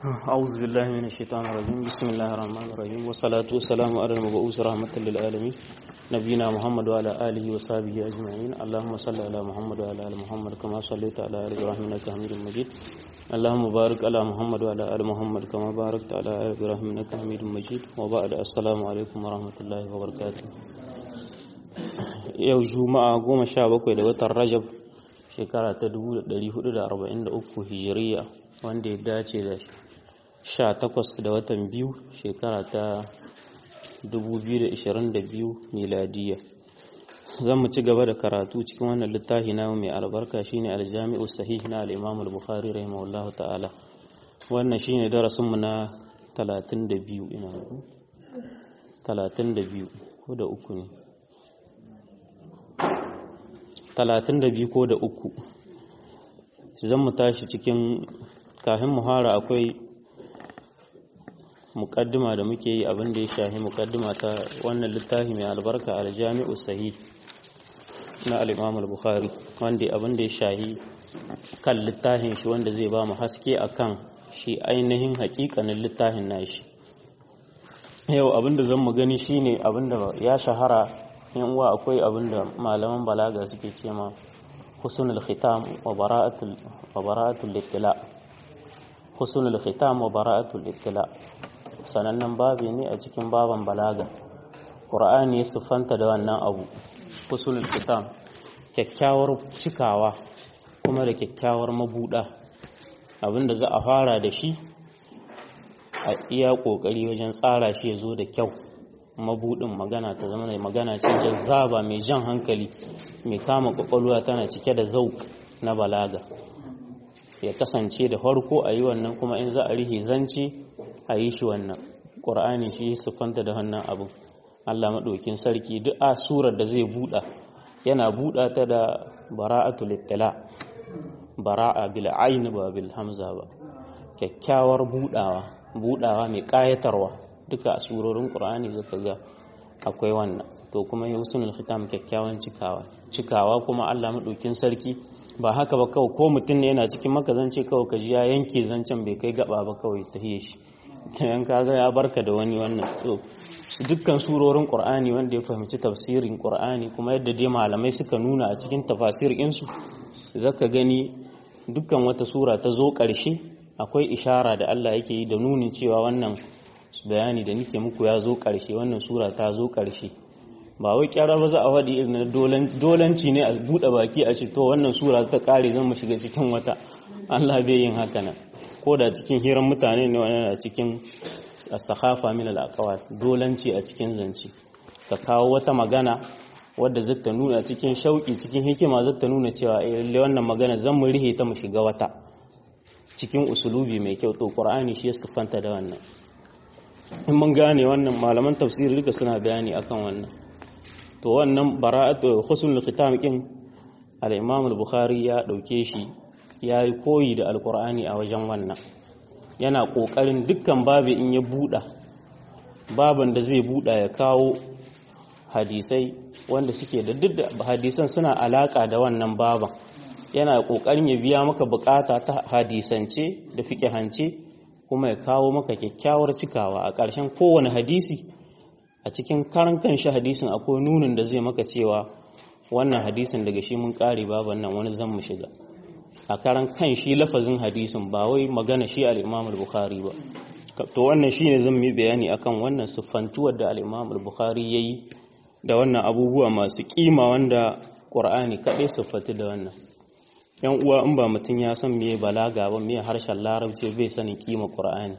أعوذ بالله من الشيطان الرجيم بسم الله الرحمن الرحيم والصلاة والسلام على المبعوث رحمة للعالمين نبينا محمد وعلى آله وصحبه أجمعين اللهم صل على محمد وعلى آل محمد كما صليت على آل إبراهيم إنك حميد مجيد اللهم بارك على محمد وعلى آل محمد كما باركت على آل إبراهيم إنك حميد مجيد وبعد السلام عليكم ورحمة الله وبركاته yau juma'a goma sha bakwai da watan rajab shekara ta 1443 hijiriya wanda ya dace da sha takwas da watan biyu shekara ta 2022 miladiya zan mu ci gaba da karatu cikin wannan littafi na mai albarka shine aljami'u sahih na al-imam al-bukhari rahimahullah ta'ala wannan shine darasin mu na 32 ina 32 ko da uku ne 32 ko da uku zan mu tashi cikin kafin muhara akwai mukaddima da muke yi abin da ya shahi mukaddima ta wannan littafi mai albarka aljami'u sahih na al-imam al-bukhari wanda abin da ya shahi kan littafin shi wanda zai ba mu haske akan shi ainihin hakikanin littafin nashi yau abin da zan mu gani shine abin da ya shahara yan uwa akwai abin da malaman balaga suke ce ma husnul khitam wa bara'atul wa bara'atul ittila husnul khitam wa bara'atul ittila sanannen babi ne a cikin baban balaga qur'ani ya siffanta da wannan abu husnul khitam kyakkyawar cikawa kuma da kyakkyawar mabuda abinda za a fara da shi a iya kokari wajen tsara shi ya zo da kyau mabudin magana ta zama mai magana ce jazzaba mai jan hankali mai kama kwakwalwa tana cike da zauk na balaga ya kasance da farko a yi wannan kuma in za a rihe zance a yi shi wannan ƙur'ani shi siffanta da wannan abin allah maɗaukin sarki duk a surar da zai buɗa yana buɗa ta da bara'atu littala bara'a bil aini ba bil hamza ba kyakkyawar buɗawa buɗawa mai ƙayatarwa duka a surorin ƙur'ani zaka ga akwai wannan to kuma husnul khitam kyakkyawan cikawa cikawa kuma Allah madaukin sarki ba haka ba kawai ko mutum ne yana cikin maka zance kawai ka ji ya yanke zancen bai kai gaba ba kawai ta hiye shi kayan kaga ya barka da wani wannan to su dukkan surorin ƙur'ani wanda ya fahimci tafsirin ƙur'ani kuma yadda dai malamai suka nuna a cikin tafasir insu zaka gani dukkan wata sura ta zo ƙarshe akwai ishara da Allah yake yi da nunin cewa wannan bayani da nike muku ya zo ƙarshe wannan sura ta zo ƙarshe ba wai kyara ba za a faɗi irin na dolanci ne a buɗe baki a ce to wannan sura ta ƙare zan mu shiga cikin wata Allah bai yin haka nan ko da cikin hirar mutane ne wani a cikin sahafa min al dolanci a cikin zance ka kawo wata magana wadda zata nuna cikin shauki cikin hikima zata nuna cewa eh lalle wannan magana zan mu rihe ta mu shiga wata cikin usulubi mai kyau to qur'ani shi ya siffanta da wannan in mun gane wannan malaman tafsiri duka suna bayani akan wannan to wannan bara'atu husnul khitam kin al-imam al-bukhari ya dauke shi yayi koyi da alqur'ani a wajen wannan yana kokarin dukkan babu in ya buda baban da zai buda ya kawo hadisai wanda suke da duk da hadisan suna alaka da wannan baban yana kokarin ya biya maka bukata ta hadisance da fiqhance kuma ya kawo maka kyakkyawar cikawa a ƙarshen kowane hadisi a cikin karan kanshi hadisin akwai nunin da zai maka cewa wannan hadisin daga shi mun ƙare baban nan wani zan mu shiga a karan kanshi lafazin hadisin ba wai magana shi al-Imam al-Bukhari ba to wannan shine zan yi bayani akan wannan siffantuwar da al-Imam al-Bukhari yayi da wannan abubuwa masu kima wanda Qur'ani kaɗai siffatu da wannan yan uwa in ba mutum ya san meye balaga ba meye harshen larabci bai sanin kima qur'ani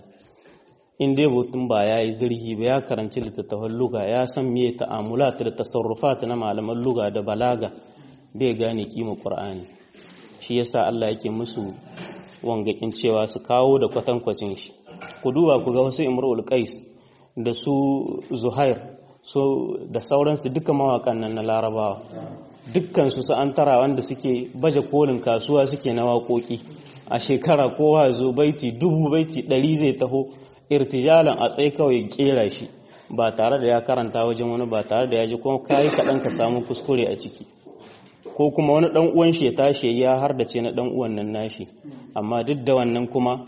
in dai mutum ba ya yi zirhi ba ya karanci littattafan luga ya san meye ta'amulat da tasarrufat na malaman luga da balaga bai gane kima qur'ani shi yasa Allah yake musu wangakin cewa su kawo da kwatankwacin shi ku duba ku ga wasu imrul qais da su zuhair so da sauransu duka mawakan nan na larabawa dukkansu su an tara wanda suke baje kolin kasuwa suke na waƙoƙi a shekara kowa zo baiti dubu baiti ɗari zai taho irtijalan a tsaye kawai kera shi ba tare da ya karanta wajen wani ba tare da ya ji kuma kayi kaɗan ka samu kuskure a ciki ko kuma wani ɗan uwan shi ya tashi ya har da ce na ɗan uwan nan nashi amma duk da wannan kuma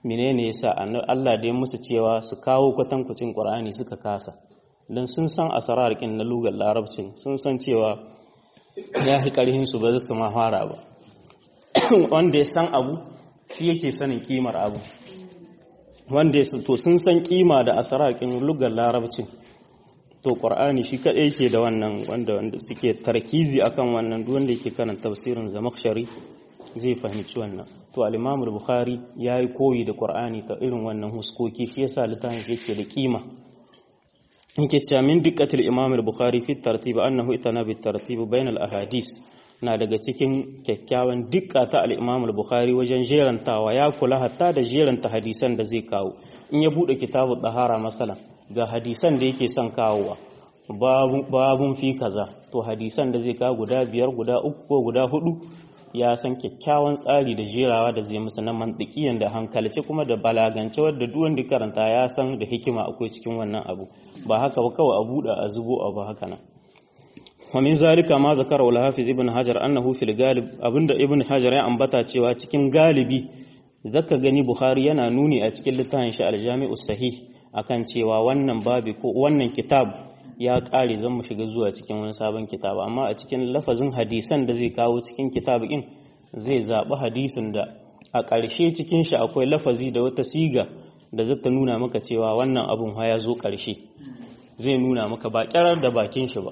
menene yasa Allah da ya musu cewa su kawo kwatankwacin Qur'ani suka kasa dan sun san asrar kin na lugar larabcin sun san cewa ya fi karhin su ba su ma fara ba wanda ya san abu shi yake sanin kimar abu wanda ya to sun san kima da asrar kin lugar larabcin to qur'ani shi kadai yake da wannan wanda wanda suke tarkizi akan wannan duk wanda yake karanta tafsirin zamakhshari zai fahimci wannan to al-imam al-bukhari yayi koyi da qur'ani ta irin wannan huskoki shi yasa littafin yake da kima yake cewa min dikkatil imam al-bukhari fi tartib annahu itana bi tartib bain al-ahadis na daga cikin kyakkyawan dukka ta al-imam al-bukhari wajen jerantawa ya kula hatta da jeranta hadisan da zai kawo in ya bude kitabu dahara masalan ga hadisan da yake son kawowa babun fi kaza to hadisan da zai kawo guda biyar guda uku ko guda hudu ya san kyakkyawan tsari da jerawa da zai musu na mantikiyan da hankalci kuma da balagance wadda duk wanda karanta ya san da hikima akwai cikin wannan abu ba haka ba kawai a buɗe a zubo abu haka nan wa min zalika ma zakara wal hafiz ibn hajar annahu fil galib abinda ibn hajar ya ambata cewa cikin galibi zaka gani bukhari yana nuni a cikin littafin shi al-jami'us sahih akan cewa wannan babi ko wannan kitab ya ƙare zan mu shiga zuwa cikin wani sabon kitab amma a cikin lafazin hadisan da zai kawo cikin kitab ɗin zai zaɓi hadisin da a ƙarshe cikin shi akwai lafazi da wata siga da zata nuna maka cewa wannan abun ha ya zo ƙarshe zai nuna maka ba ƙyarar da bakin shi ba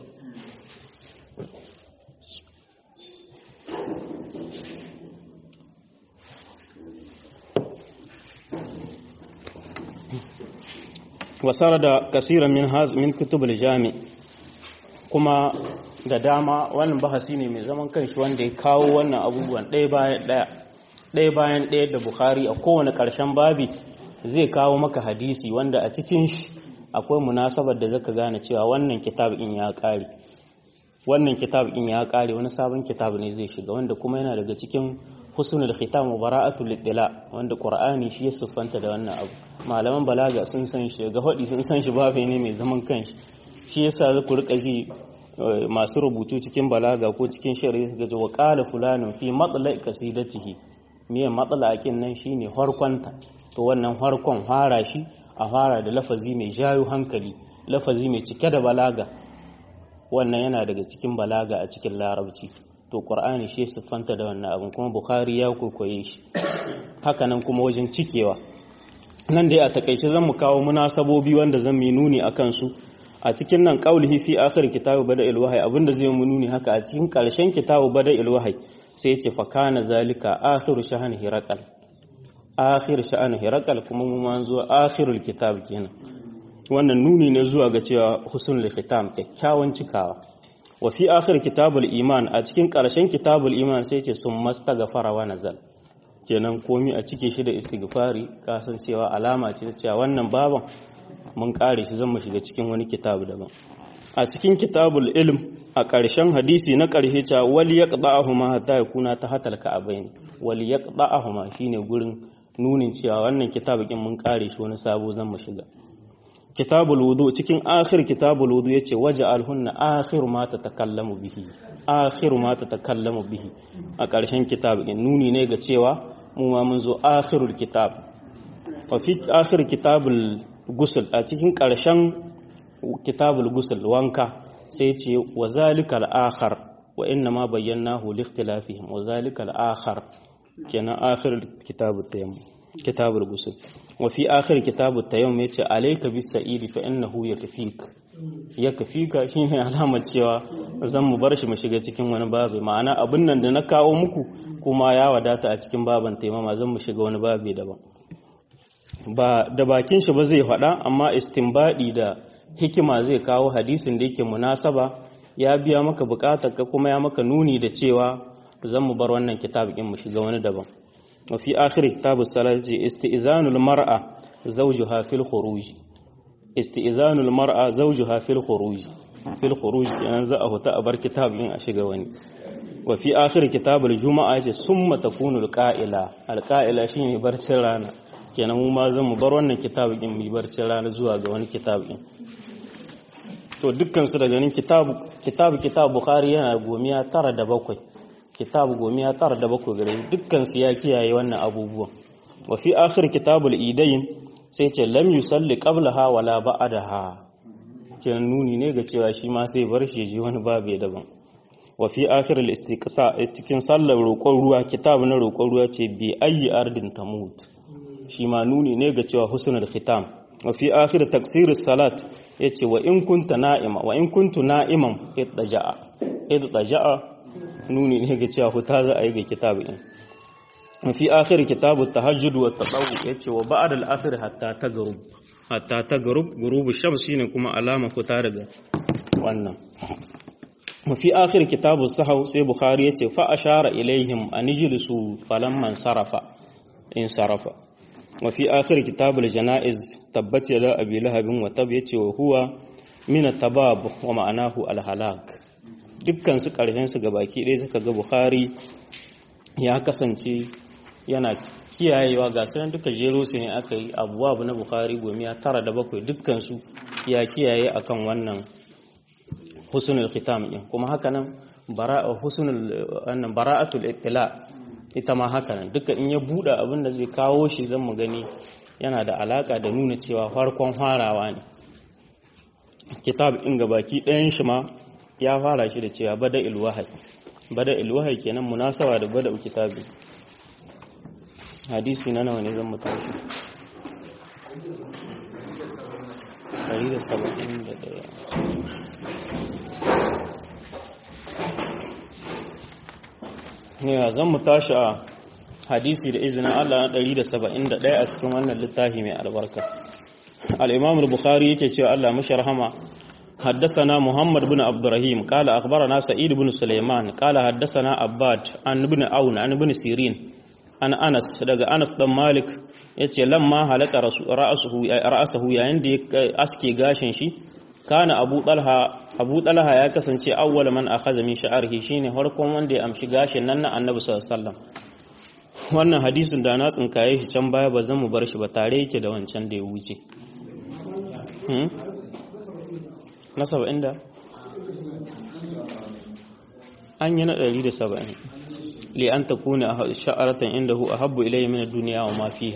wasara da kasiran min haz min kutubul jami kuma da dama wannan bahasi ne mai zaman kanshi wanda ya kawo wannan abubuwan ɗaya bayan ɗaya ɗaya bayan ɗaya da bukhari a kowane ƙarshen babi zai kawo maka hadisi wanda a cikin shi akwai munasabar da zaka gane cewa wannan kitab in ya ƙare wannan kitab in ya ƙare wani sabon kitab ne zai shiga wanda kuma yana daga cikin husnul khitam wa bara'atul ittila wanda qur'ani shi ya siffanta da wannan abu malaman balaga sun san shi ga hadi sun san shi babu ne mai zaman kanshi shi yasa za ku rika ji masu rubutu cikin balaga ko cikin shari'a suka ji wa qala fulanun fi matla'i qasidatihi miye matla'akin nan shine harkonta to wannan harkon fara shi a fara da lafazi mai jayo hankali lafazi mai cike da balaga wannan yana daga cikin balaga a cikin larabci to qur'ani shi siffanta da wannan abin kuma bukhari ya kokoye shi hakanan kuma wajen cikewa nan dai a takaice zan mu kawo munasabobi wanda zan mi nuni akan su a cikin nan qaulihi fi akhir kitabu bada'il wahyi abinda zai mu nuni haka a cikin karshen kitabu bada'il wahyi sai ya ce fa kana zalika akhiru shahani hiraqal akhir sha'ani hiraqal kuma mu man zuwa akhirul kitab kenan wannan nuni ne zuwa ga cewa husnul khitam kyakkyawan cikawa wa fi akhir kitabul iman a cikin ƙarshen kitabul iman sai ce sun mastaghfara wa nazal kenan komi a cike shi da istighfari kasancewa alama ce ta cewa wannan baban mun kare shi zan mu shiga cikin wani kitabu daban a cikin kitabul ilm a ƙarshen hadisi na ƙarshe cewa wal yaqda'ahuma hatta yakuna tahatal ka'abain wal yaqda'ahuma shine gurin nunin cewa wannan kitabukin mun kare shi wani sabo zan mu shiga kitabul wudu cikin akhir kitabul wudu yace waja'alhunna akhir ma tatakallamu bihi akhir ma tatakallamu bihi a ƙarshen kitab din nuni ne ga cewa mu ma mun zo akhirul kitab fa fi akhir kitabul ghusl a cikin ƙarshen kitabul ghusl wanka sai yace wa zalikal akhar wa inna ma bayyanahu li ikhtilafihim wa zalikal akhar kenan akhir kitabut tayammum kitabul ghusl wa fi akhir kitabut tayammum yace alayka bis sa'idi fa innahu yakfik yakfika shine alamar cewa zan mu bar shi mu shiga cikin wani babu ma'ana abin nan da na kawo muku kuma ya wadata a cikin baban taimama zan mu shiga wani babu daban ba da bakin shi ba zai faɗa amma istinbadi da hikima zai kawo hadisin da yake munasaba ya biya maka bukatar ka kuma ya maka nuni da cewa zan mu bar wannan kitab din mu shiga wani daban wa fi akhir kitabus salati istizanul mar'a zawjuha fil khuruj istizanul mar'a zawjuha fil khuruj fil khuruj kenan za a huta a bar kitab din a shiga wani wa fi akhir kitabul juma'a yace summa takunu alqa'ila alqa'ila shine barcin rana kenan mu ma zan mu bar wannan kitab din mu barcin rana zuwa ga wani kitab din to dukkan su daga nan kitab kitab kitab bukhari yana gomiya tara da bakwai kitab gomiya tara da bakwai gare dukkan su ya kiyaye wannan abubuwan wa fi akhir kitabul idayn sai ce lam yusalli qablaha wala ba'daha kenan nuni ne ga cewa shi ma sai bar shi ji wani babu daban wa fi akhir al-istiqsa cikin sallar roƙon ruwa kitab na roƙon ruwa ce bi ayi ardin tamut shi ma nuni ne ga cewa husnul khitam wa fi akhir taksir salat yace wa in kunta na'ima wa in kuntu na'iman iddaja'a iddaja'a nuni ne ga cewa huta za a yi ga kitab din wa fi akhir kitab at-tahajjud wa at-tatawwu yace wa ba'da al-asr hatta tagrub hatta tagrub ghurubu shams shine kuma alama huta daga wannan mafi akhir kitabu sahau sai bukhari yace fa ashara ilaihim an ijlisu falamman sarafa in sarafa wa fi akhir kitabul janaiz tabbat yada abi lahabin wa tab yace wa huwa min at-tabab wa ma'anahu al-halak dukkan su karshen su gabaki ɗaya suka ga bukhari ya kasance yana kiyayewa ga sanan duka jero su ne aka yi abuwa na bukhari gomiya tara da bakwai dukkan su ya kiyaye akan wannan husnul khitam din kuma haka nan bara'a husnul wannan bara'atul ittila ita ma haka nan duka in ya buɗe abin da zai kawo shi zan mu gani yana da alaka da nuna cewa farkon farawa ne kitab in baki ɗayan shi ma ya fara shi da cewa bada ilwahai bada ilwahai kenan munasaba da bada kitabi hadisi na nawa ne zan mu tashi 171 ne zan mu tashi a hadisi da izinin Allah na 171 a cikin wannan littafi mai albarka al-imam al-bukhari yake cewa Allah mashi rahama حدثنا محمد بن عبد الرحيم قال أخبرنا سعيد بن سليمان قال حدثنا عباد عن ابن عون عن ابن سيرين عن أنس daga Anas dan Malik yace lamma halaka ra'asuhu ra'asuhu yayin da aske gashin shi kana Abu Talha Abu Talha ya kasance awwal man akhadha min sha'rihi shine harkon wanda ya amshi gashin nan na Annabi sallallahu alaihi wasallam wannan hadisin da na tsinkaye shi can baya ba zan mu bar shi ba tare yake da wancan da ya wuce na saba'in da an yi na ɗari da saba'in li an ta kuna a sha'aratan inda hu a habbu ilayi mina duniya wa mafiha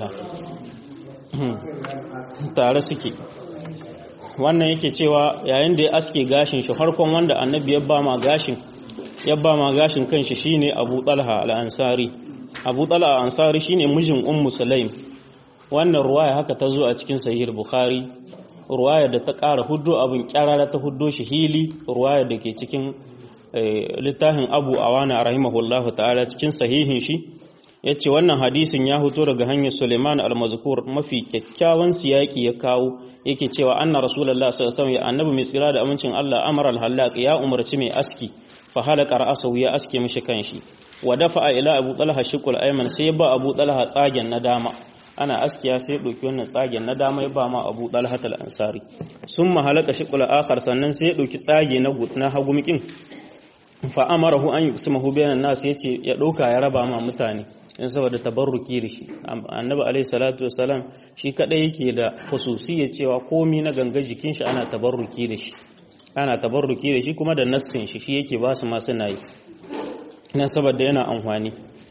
tare suke wannan yake cewa yayin da ya aske gashin shi harkon wanda annabi ya ba ma gashin ya ba ma gashin kanshi shine abu talha al-ansari abu talha al-ansari shine mijin ummu sulaim wannan ruwaya haka ta zo a cikin sahih bukhari ruwaya da ta ƙara huddo abin kyarara ta huddo shi hili ruwaya da ke cikin littafin abu awana rahimahullahu ta'ala cikin sahihin shi ya ce wannan hadisin ya huto daga hanyar suleiman al-mazkur mafi kyakkyawan siyaki ya kawo yake cewa anna rasulullah sallallahu alaihi ya annabi mai tsira da amincin Allah amara al-hallaq ya umarci mai aski fa halaka ra'sahu ya aske mishi kanshi wa dafa ila abu talha shiqul ayman sai ba abu talha tsagen na dama ana askiya sai ɗauki wannan tsagen na dama ya ba ma abu ɗalhatal ansari sun mahalaka shiƙula akar sannan sai ya ɗauki tsage na hagumikin fa'amarahu an yi usmahu bayanan nasu ya ce ya ɗauka ya raba ma mutane in saboda tabarruki da shi annabi alaihi salatu wasalam shi kaɗai yake da hususi ya cewa komi na ganga jikin shi ana tabarruki da shi ana tabarruki da shi kuma da nassin shi shi yake ba su ma suna yi na saboda yana amfani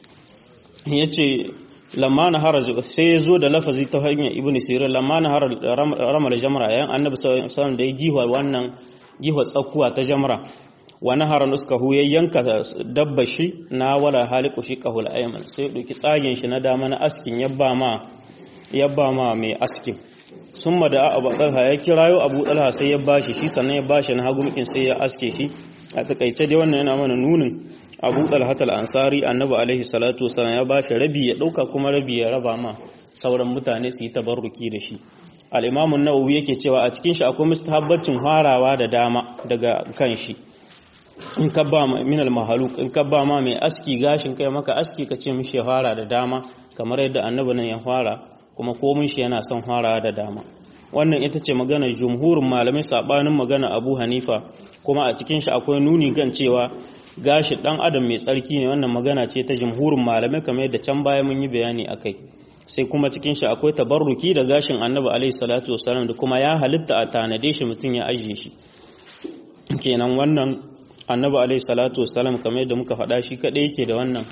ya ce lamma na hara sai ya zo da lafazi ta hanyar ibn sirin lamma na hara ramar jamra yayin annabi sallallahu da ya giwa wannan giwa tsakuwa ta jamra wa nahara nuskahu ya yanka dabba shi na wala haliku shi kahul ayman sai ya dauki tsagen shi na dama na askin yabba ma yabba ma mai askin summa da abu talha ya kirayo abu talha sai ya bashi shi sannan ya bashi na hagumikin sai ya aske shi a takaice dai wannan yana mana nunin abu dalhatal ansari annabi alaihi salatu wasallam ya bashi rabi ya dauka kuma rabi ya raba ma sauran mutane su yi tabarruki da shi al-imam an-nawawi yake cewa a cikin shi akwai mustahabbacin harawa da dama daga kan shi in ka ba min al-mahaluk in ka ba ma mai aski gashin kai maka aski ka ce mishi ya fara da dama kamar yadda annabi nan ya fara kuma komin shi yana son fara da dama wannan ita ce maganar jumhurin malamai sabanin magana Abu Hanifa kuma a cikin shi akwai nuni gan cewa gashi dan adam mai tsarki ne wannan magana ce ta jumhurin malamai kamar yadda can baya mun yi bayani akai sai kuma cikin shi akwai tabarruki da gashin Annabi alaihi salatu wasallam da kuma ya halitta a tanade shi mutum ya ajiye shi kenan wannan Annabi alaihi salatu wasallam kamar yadda muka faɗa shi kadai yake da wannan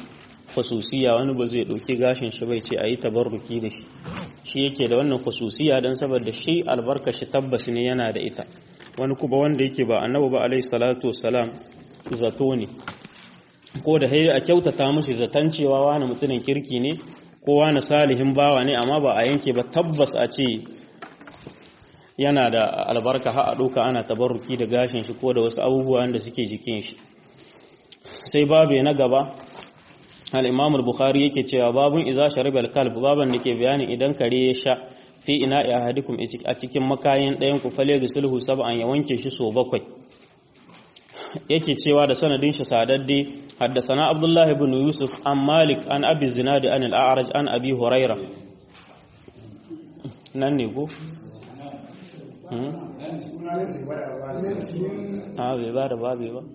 khususiya wani ba zai ɗauki gashin shi bai ce a yi tabarruki da shi shi yake da wannan khususiya don saboda shi albarka shi tabbas ne yana da ita wani kuma wanda yake ba annabi ba alaihi salatu wassalam zato ne ko da hayi a kyautata mishi zaton cewa wani mutumin kirki ne ko wani salihin bawa ne amma ba a yanke ba tabbas a ce yana da albarka ha a ɗauka ana tabarruki da gashin shi ko da wasu abubuwa da suke jikin shi sai babu na gaba al-imam al-bukhari yake cewa babun iza shariba al-kalb baban da ke bayanin idan kare ya sha fi ina ahadikum a cikin makayin ɗayan ku fale ga sulhu sab'an ya wanke shi so bakwai yake cewa da sanadin shi sadadde haddasana abdullah ibn yusuf an malik an abi zinadi an al-a'raj an abi huraira nan ne ko a bai ba da babe ba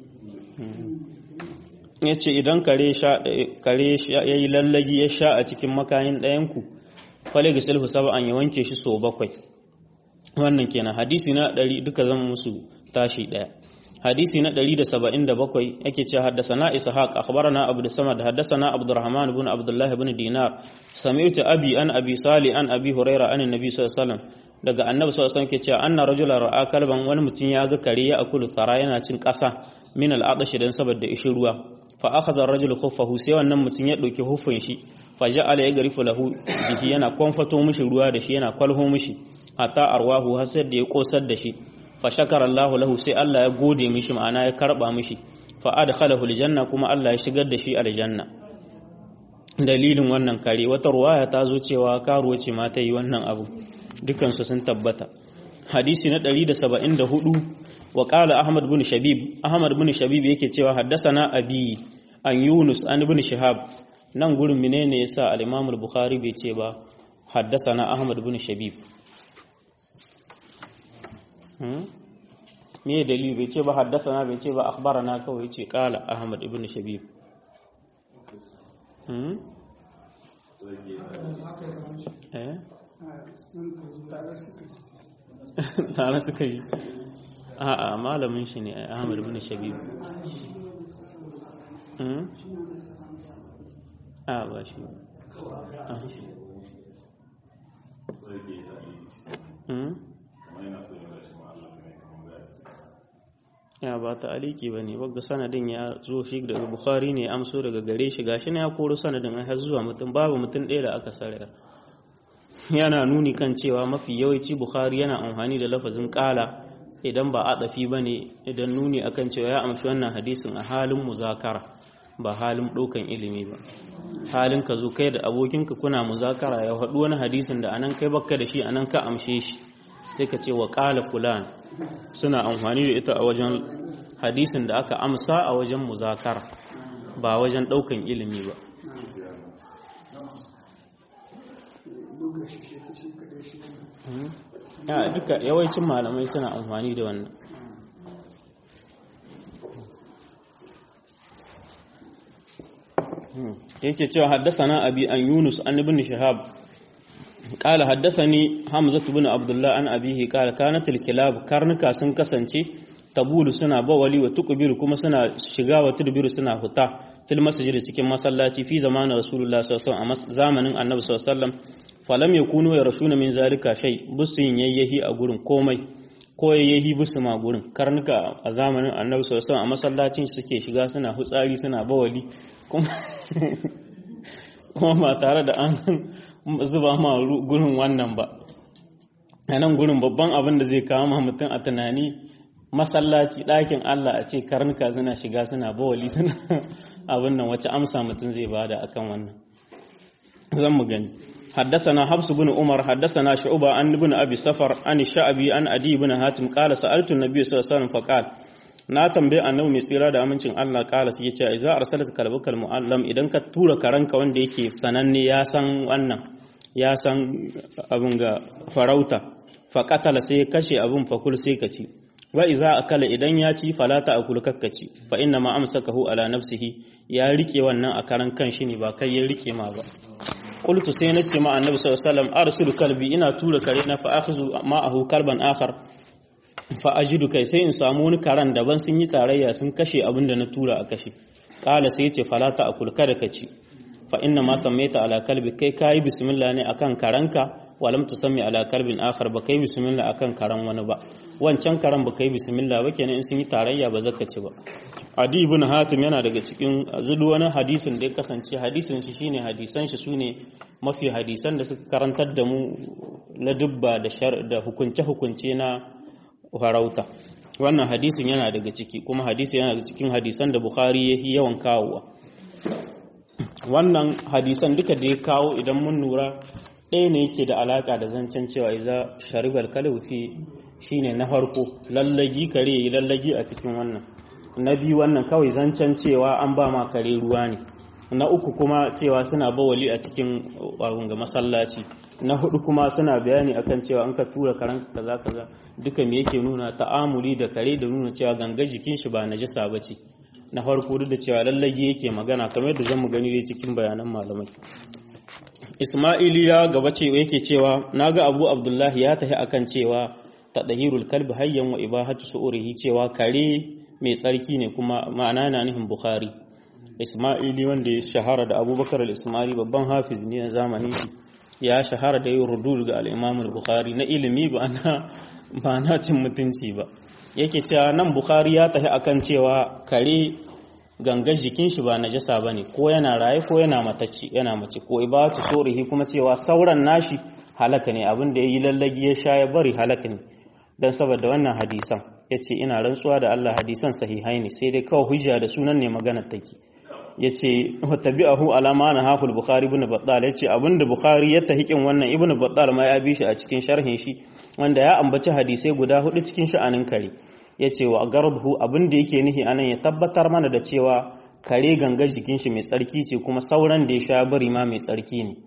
ya ce idan kare ya yi lallagi ya sha a cikin makayin ɗayanku kwale ga sulhu saba'an ya wanke shi so bakwai wannan kenan hadisi na ɗari duka zan musu tashi ɗaya hadisi na 177 yake ce haddasana ishaq akhbarana abu da samad haddasana abdurrahman ibn abdullah ibn dinar sami'tu abi an abi sali an abi huraira an annabi sallallahu alaihi wasallam daga annabi sallallahu alaihi wasallam ke cewa anna rajulan ra'a kalban wani mutum ya ga kare ya akulu thara yana cin kasa min al'adashi dan saboda ishin ruwa fa akhadha ar-rajulu khuffahu sai wannan mutum ya dauki huffin shi fa ja'ala yagrifu lahu bihi yana konfato mishi ruwa da shi yana kwalho mishi hatta arwahu har sai da ya kosar da shi fa shakara Allahu lahu sai Allah ya gode mishi ma'ana ya karba mishi fa adkhalahu aljanna kuma Allah ya shigar da shi aljanna dalilin wannan kare wata ruwaya ta zo cewa karuwa ce ma ta yi wannan abu dukansu sun tabbata hadisi na 174 wa qala ahmad bin shabib ahmad bin shabib yake cewa haddasana abi an yunus an ibn shihab nan gurin menene yasa al-imam al-bukhari bai ce ba haddasana ahmad bin shabib me dalili bai ce ba haddasana bai ce ba akhbarana kawai ce qala ahmad ibn shabib eh tare suka yi a'a malamin shi ne ahmad ibn shabib a ba shi ya ba ta aliki ba ne wagga sanadin ya zo shi daga bukhari ne amso daga gare shi gashi na ya koro sanadin har zuwa mutum babu mutum ɗaya da aka sarara yana nuni kan cewa mafi yawanci bukhari yana amfani da lafazin kala idan ba a ɗafi ba ne idan nuni akan cewa ya amshi wannan hadisin a halin muzakara ba halin ɗaukan ilimi ba halin ka zo kai da abokinka kuna muzakara ya haɗu wani hadisin da anan kai bakka da shi anan ka amshe shi sai ka ce wa ƙala fulan suna amfani da ita a wajen hadisin da aka amsa a wajen muzakara ba wajen ɗaukan ilimi ba ya duka yawancin malamai suna amfani da wannan yake cewa haddasana abi an yunus an ibn shihab qala haddasani hamza ibn abdullah an abihi qala kanat al karnuka sun kasance tabulu suna bawali wa tuqbilu kuma suna shiga wa tudbiru suna huta fil masjid cikin masallaci fi zamanin rasulullah sallallahu alaihi wasallam zamanin annabi sallallahu alaihi wasallam falam yakunu yarashuna min zalika shay busin yayyahi a gurin komai ko yayyahi busu ma gurin karnuka a zamanin annabi sallallahu alaihi wasallam a masallacin suke shiga suna hutsari suna bawali kuma ba tare da an zuba ma gurin wannan ba a nan gurin babban abin da zai kawo ma mutum a tunani masallaci ɗakin Allah a ce karnuka suna shiga suna bawali suna abin nan wace amsa mutum zai bada akan wannan zan mu gani حدثنا حفص بن عمر حدثنا شعبة عن ابن أبي سفر عن الشعبي عن أدي بن هاتم قال سألت النبي صلى الله عليه وسلم فقال na tambaye annabi mai tsira da amincin Allah kala sai yace idza arsalaka kalbukal muallam idan ka tura karanka wanda yake sananne ya san wannan ya san abin ga farauta fa qatala sai kashe abin fakul sai ka ci wa iza akala idan ya ci falata akul kakkaci fa inna ma amsakahu ala nafsihi ya rike wannan a karan kanshi ne ba kai ya rike ma ba qultu sai nace ma annabi sallallahu alaihi wasallam arsilu kalbi ina tura kare na fa akhuzu ma'ahu kalban akhar fa ajidu kai sai in samu wani karan daban sun yi tarayya sun kashe abin da na tura a kashe kala sai ce falata a kulka da kaci fa inna ma sammaita ala kalbi kai kayi bismillah ne akan karanka walam tusammi ala kalbin akhar ba kai bismillah akan karan wani ba wancan karan ba kai bismillah ba kenan in sun yi tarayya ba zaka ci ba adi ibn hatim yana daga cikin zudu wani hadisin da ya kasance hadisin shi shine hadisan shi sune mafi hadisan da suka karantar da mu na dubba da da hukunce hukunce na farauta wannan hadisin yana daga ciki kuma hadisi yana daga cikin hadisan da bukhari ya yi yawan kawowa wannan hadisan duka da ya kawo idan mun lura ɗaya ne yake da alaka da zancen cewa iza sharibar kalaufi shine na farko lallagi kare yi lallagi a cikin wannan na biyu wannan kawai zancen cewa an ba ma kare ruwa ne na uku kuma cewa suna bawali a cikin ga masallaci na hudu kuma suna bayani akan cewa an ka tura karen kaza kaza duka me yake nuna ta'amuli da kare da nuna cewa ganga jikin shi ba najasa bace na farko duk da cewa lallage yake magana kamar yadda zamu gani dai cikin bayanan malamai Isma'ili ya gaba ce yake cewa naga Abu Abdullahi ya tahi akan cewa tadhirul kalbi hayyan wa ibahatu su'urihi cewa kare mai tsarki ne kuma ma'ana na nufin Bukhari Isma'ili wanda ya shahara da Abubakar al-Ismaili babban hafiz ne na zamanin shi ya shahara da yin rudud ga al-Imam al-Bukhari na ilimi ba na ba na cin mutunci ba yake cewa nan Bukhari ya tafi akan cewa kare gangar jikin shi ba najasa bane ko yana raye ko yana matacci yana mace ko ibatu sorihi kuma cewa sauran nashi halaka ne abin da yayi lallagi ya sha ya bari halaka ne dan saboda wannan hadisan yace ina rantsuwa da Allah hadisan sahihai ne sai dai kawai hujja da sunan ne maganar take yace wa tabi'ahu alama na haful bukhari ibn battal yace abinda bukhari ya tahikin wannan ibn battal ma ya bi shi a cikin sharhin shi wanda ya ambaci hadisai guda hudu cikin sha'anin kare yace wa gardhu abinda yake nihi anan ya tabbatar mana da cewa kare ganga jikin shi mai tsarki ce kuma sauran da ya sha bari ma mai tsarki ne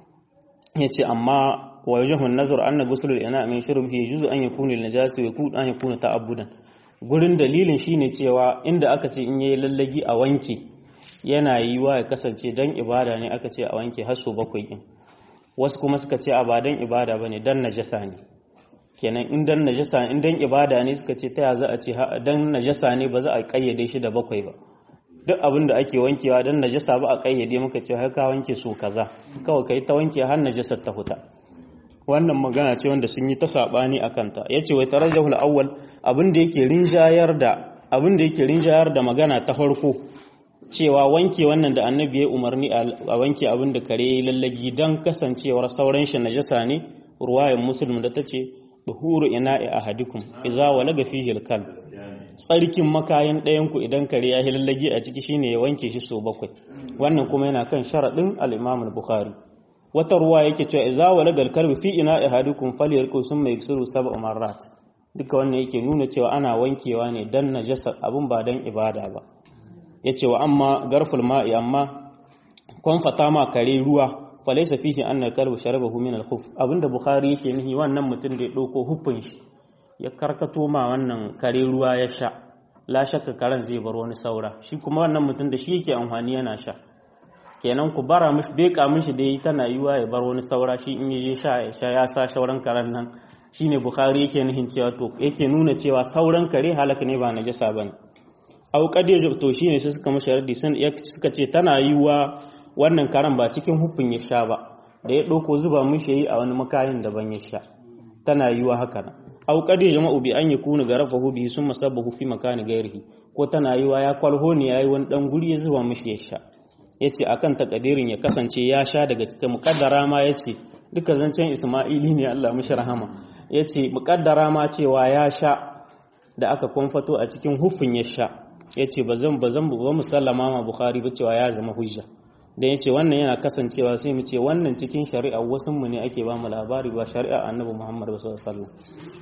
yace amma wa yajhu an-nazar anna ghusl al-ina min shurbihi yajuzu an yakuna lin-najasi wa yakunu an yakuna ta'abbudan gurin dalilin shine cewa inda aka ce in yayi lallagi a wanke yana yi wa ya kasance dan ibada ne aka ce a wanke haso bakwai din wasu kuma suka ce a ba dan ibada bane dan najasa ne kenan in dan najasa in dan ibada ne suka ce ta za a ce dan najasa ne ba za a kayyade shi da bakwai ba duk abin da ake wankewa dan najasa ba a kayyade muka ce har ka wanke su kaza kawai kai ta wanke har najasar ta huta wannan magana ce wanda sun yi ta sabani akan ta yace wai tarajjahul awwal abin da yake rinjayar da abin da yake rinjayar da magana ta farko cewa wanke wannan da annabi ya umarni a wanke abin da kare ya lallagi don kasancewar sauran shi najasa ne ruwayan muslim da ta ce buhuru ina'i ahadikum iza walaga fihi alkal tsarkin makayin ɗayan ku idan kare ya lallagi a ciki shine ya wanke shi so bakwai wannan kuma yana kan sharadin al-imam al-bukhari wata ruwa yake cewa iza walaga alkalbi fi ina'i ahadikum falyarku summa yaksiru sab'a marrat duka wannan yake nuna cewa ana wankewa ne dan najasa abun ba dan ibada ba ya ce wa amma garful ma'i amma kwanfata ma kare ruwa falaisa fihi annal kalbu sharabahu min al-khuf abinda bukhari yake nihi wannan mutum da ya dauko hufin shi ya karkato ma wannan kare ruwa ya sha la shakka karen zai bar wani saura shi kuma wannan mutum da shi yake amfani yana sha kenan ku bara mishi beka mishi dai tana yiwa ya bar wani saura shi in yaje sha ya sha ya sa shauran karen nan shine bukhari yake nihin cewa to yake nuna cewa sauran kare halaka ne ba najasa bane au kade to shine sai suka mashi raddi sun suka ce tana yiwa wannan karan ba cikin hufin ya sha ba da ya ɗauko zuba mishi yi a wani makayin daban ya sha tana yiwa haka nan au kade jama'u bi an yakunu garafahu bi sun masabbahu fi makani gairihi ko tana yiwa ya kwalho ne yayi wani dan guri ya zuba mishi ya sha yace akan takadirin ya kasance ya sha daga cikin mukaddara ma yace duka zancen Isma'ili ne Allah mishi rahama yace mukaddara ma cewa ya sha da aka kwamfato a cikin hufin ya sha yace bazan bazan ba musallama ma Bukhari ba cewa ya zama hujja dan yace wannan yana kasancewa sai mu ce wannan cikin shari'a wasun mu ne ake ba mu labari ba shari'a Annabi Muhammad sallallahu alaihi wasallam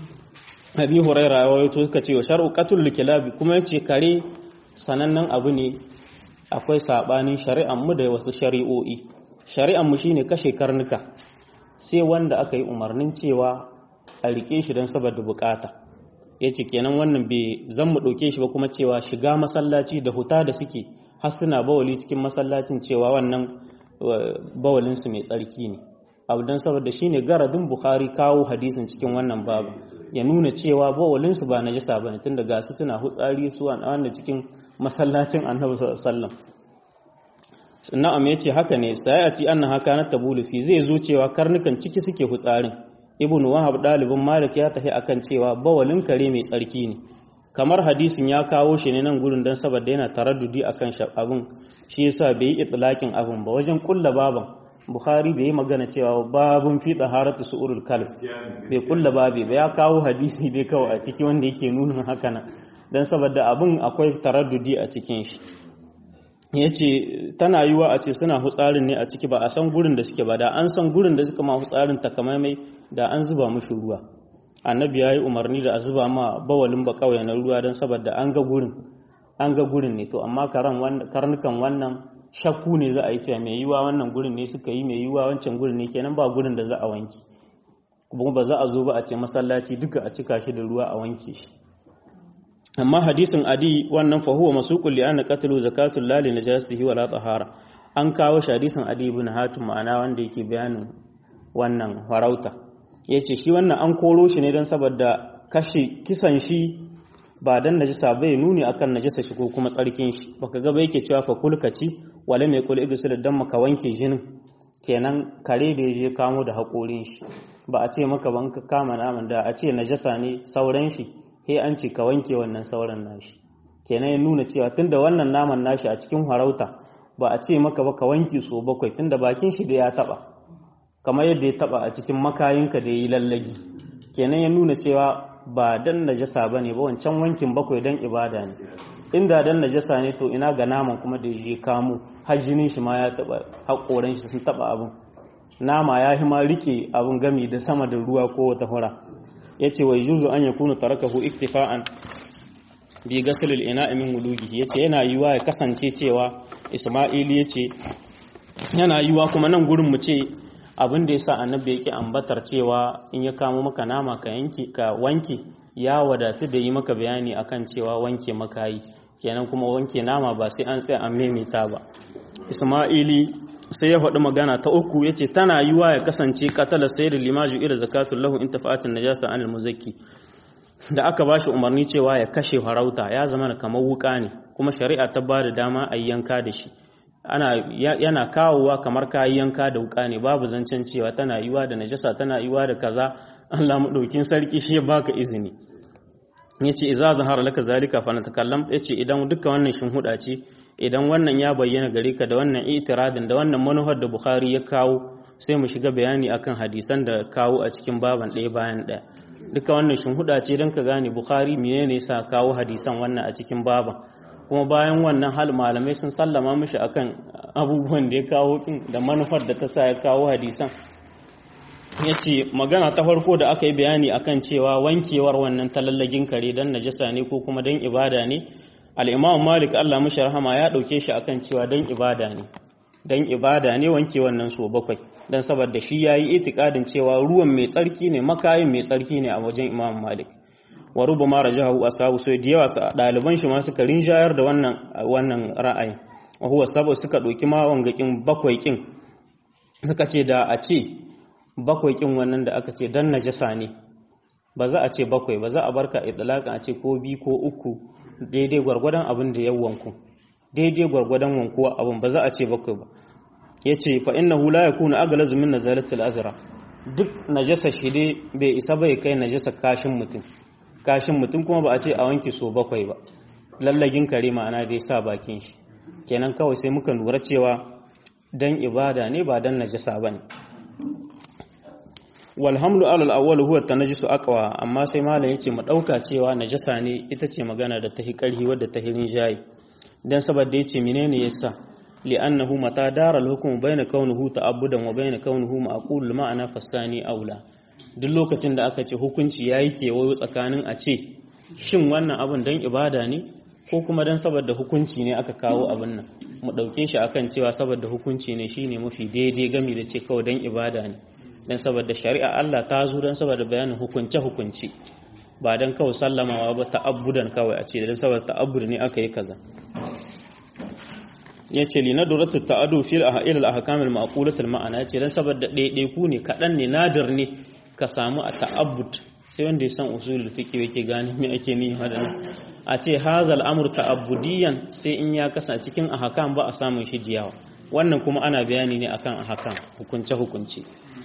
Abi Hurairah ya wato suka ce wa shar'u qatul kilabi kuma yace kare sanannen abu ne akwai sabanin shari'an mu da wasu shari'o'i shari'an mu shine kashe karnuka sai wanda aka yi umarnin cewa a rike shi don saboda bukata yace kenan wannan bai zan mu dauke shi ba kuma cewa shiga masallaci da huta da suke har suna bawali cikin masallacin cewa wannan bawalin su mai tsarki ne abu don saboda shine garadin bukhari kawo hadisin cikin wannan babu ya nuna cewa bawalin su ba najasa bane tunda ga su suna hutsari su wanda cikin masallacin annabi sallallahu alaihi wasallam na'am yace haka ne sayati anna haka na tabulu fi zai zo cewa karnukan ciki suke hutsarin ibnu wahab dalibin malik ya tafi akan cewa bawalin kare mai tsarki ne kamar hadisin ya kawo shi ne nan gurin dan saboda yana taraddudi akan abin shi yasa bai yi itlaqin abin ba wajen kulla baban bukhari bai yi magana cewa babun fi taharatu su'urul kalb bai kulla babi ba ya kawo hadisi dai kawai a ciki wanda yake nuna haka nan dan saboda abin akwai taraddudi a cikin shi ya ce tana yiwa a ce suna hutsarin ne a ciki ba a san gurin da suke ba da an san gurin da suka ma hutsarin takamaimai da an zuba mushi ruwa annabi ya yi umarni da a zuba ma bawalin ba kawai na ruwa don saboda an ga gurin an ga gurin ne to amma karnukan wannan shakku ne za a yi cewa mai yiwa wannan gurin ne suka yi mai yiwa wancan gurin ne kenan ba gurin da za a wanki kuma ba za a zo ba a ce masallaci duka a cika shi da ruwa a wanke shi amma hadisin adi wannan fa huwa masuqul li anna qatlu zakatul la li najasatihi wala tahara an kawo shi hadisin adi ibn hatim ma'ana wanda yake bayanin wannan farauta yace shi wannan an koro shi ne dan saboda kashe kisan shi ba dan najasa bai nuni akan najasa shi ko kuma tsarkin shi baka ga ba yake cewa fa kulkaci wala mai kul igsil dan maka wanke jinin kenan kare da yaje kamo da hakorin shi ba a ce maka ban ka kama naman da a ce najasa ne sauran shi he an ce ka wanke wannan sauran nashi kenan ya nuna cewa tunda wannan naman nashi a cikin harauta ba a ce maka ba ka wanke so bakwai tunda bakin shi da ya taba kamar yadda ya taba a cikin makayinka da ya yi lallagi kenan ya nuna cewa ba dan najasa ba ne ba wancan wankin bakwai dan ibada ne inda dan najasa ne to ina ga naman kuma da ya kamo har jinin shi ma ya taba haƙoran shi sun taba abin nama ya hima rike abin gami da sama da ruwa ko wata hura ya ce wai juzu an ya kuna tarakahu iktifa'an bi gasilil ina min wulugi ya ce yana yiwa ya kasance cewa isma'ili ya ce yana yiwa kuma nan gurin mu ce abin da ya sa annabi yake ambatar cewa in ya kamo maka nama ka yanki ka wanke ya wadatu da yi maka bayani akan cewa wanke maka yi kenan kuma wanke nama ba sai an tsaya an maimaita ba isma'ili sai ya faɗi magana ta uku ya ce tana yiwa ya kasance katala sai da limaju ila zakatun lahu in tafa'atin najasa anil muzakki da aka ba shi umarni cewa ya kashe farauta ya zama kamar wuka ne kuma shari'a ta ba da dama a yanka da shi ana yana kawowa kamar kayi yanka da wuka ne babu zancen cewa tana yiwa da najasa tana yiwa da kaza Allah madaukin sarki shi ya baka izini yace idza zahara laka zalika fa natakallam yace idan duka wannan shinhuda ce idan wannan ya bayyana gare ka da wannan itiradin da wannan manufar da Bukhari ya kawo sai mu shiga bayani akan hadisan da kawo a cikin baban ɗaya bayan ɗaya duka wannan shinhuda ce don ka gane Bukhari menene yasa kawo hadisan wannan a cikin baban kuma bayan wannan hal malamai sun sallama mishi akan abubuwan da ya kawo kin da manufar da ta sa ya kawo hadisan ya ce magana ta farko da aka yi bayani akan cewa wankewar wannan talallagin kare don najasa ne ko kuma don ibada ne al'imam malik allah mashi rahama ya ɗauke shi akan cewa don ibada ne don ibada ne wanke wannan so bakwai don saboda shi ya yi itikadin cewa ruwan mai tsarki ne makayin mai tsarki ne a wajen imam malik wa ruba ma rajahu ashabu sai da yawa ɗaliban shi ma suka rinjayar da wannan wannan ra'ayin wa huwa sabo suka ɗauki ma wangakin bakwai kin suka ce da a ce bakwai kin wannan da aka ce dan najasa ne ba za a ce bakwai ba za a barka idlaqan a ce ko bi ko uku daidai gwargwadon abin da ya wanku daidai gwargwadon wankuwa abin ba za a ce bakwai ba yace fa innahu la yakunu aglazu min nazalatil azra duk najasa shi dai bai isa bai kai najasa kashin mutum kashin mutum kuma ba a ce a wanke so bakwai ba lallagin kare ma'ana dai sa bakin shi kenan kawai sai muka lura cewa dan ibada ne ba dan najasa bane walhamlu alal awwal huwa tanajjusu aqwa amma sai malam yace mu dauka cewa najasa ne ita ce magana da tahi karhi wadda tahi rinjayi dan saboda yace menene yasa li'annahu mata daral hukmu bayna kaunuhu ta'abbudan wa bayna kaunuhu ma'qul ma'ana fasani aula duk lokacin da aka ce hukunci yayi kewayo tsakanin a ce shin wannan abun dan ibada ne ko kuma dan saboda hukunci ne aka kawo abin nan mu dauke shi akan cewa saboda hukunci ne shine mafi daidai gami da ce kawai dan ibada ne dan saboda shari'a Allah ta zo dan saboda bayanin hukunce hukunci ba dan kawai sallamawa ba ta'abbudan kawai a ce dan saboda ta'abbud ne aka yi kaza yace li nadratu ta'adu fil ahil al ahkam al ma'qulat al ma'ana yace dan saboda daidai ku ne kadan ne nadir ne ka samu a ta'abbud sai wanda ya san usulul fiqh yake gane me ake ni hadana a ce hazal amur ta'abbudiyan sai in ya kasa cikin ahkam ba a samun shi diyawa wannan kuma ana bayani ne akan hakan hukunce hukunce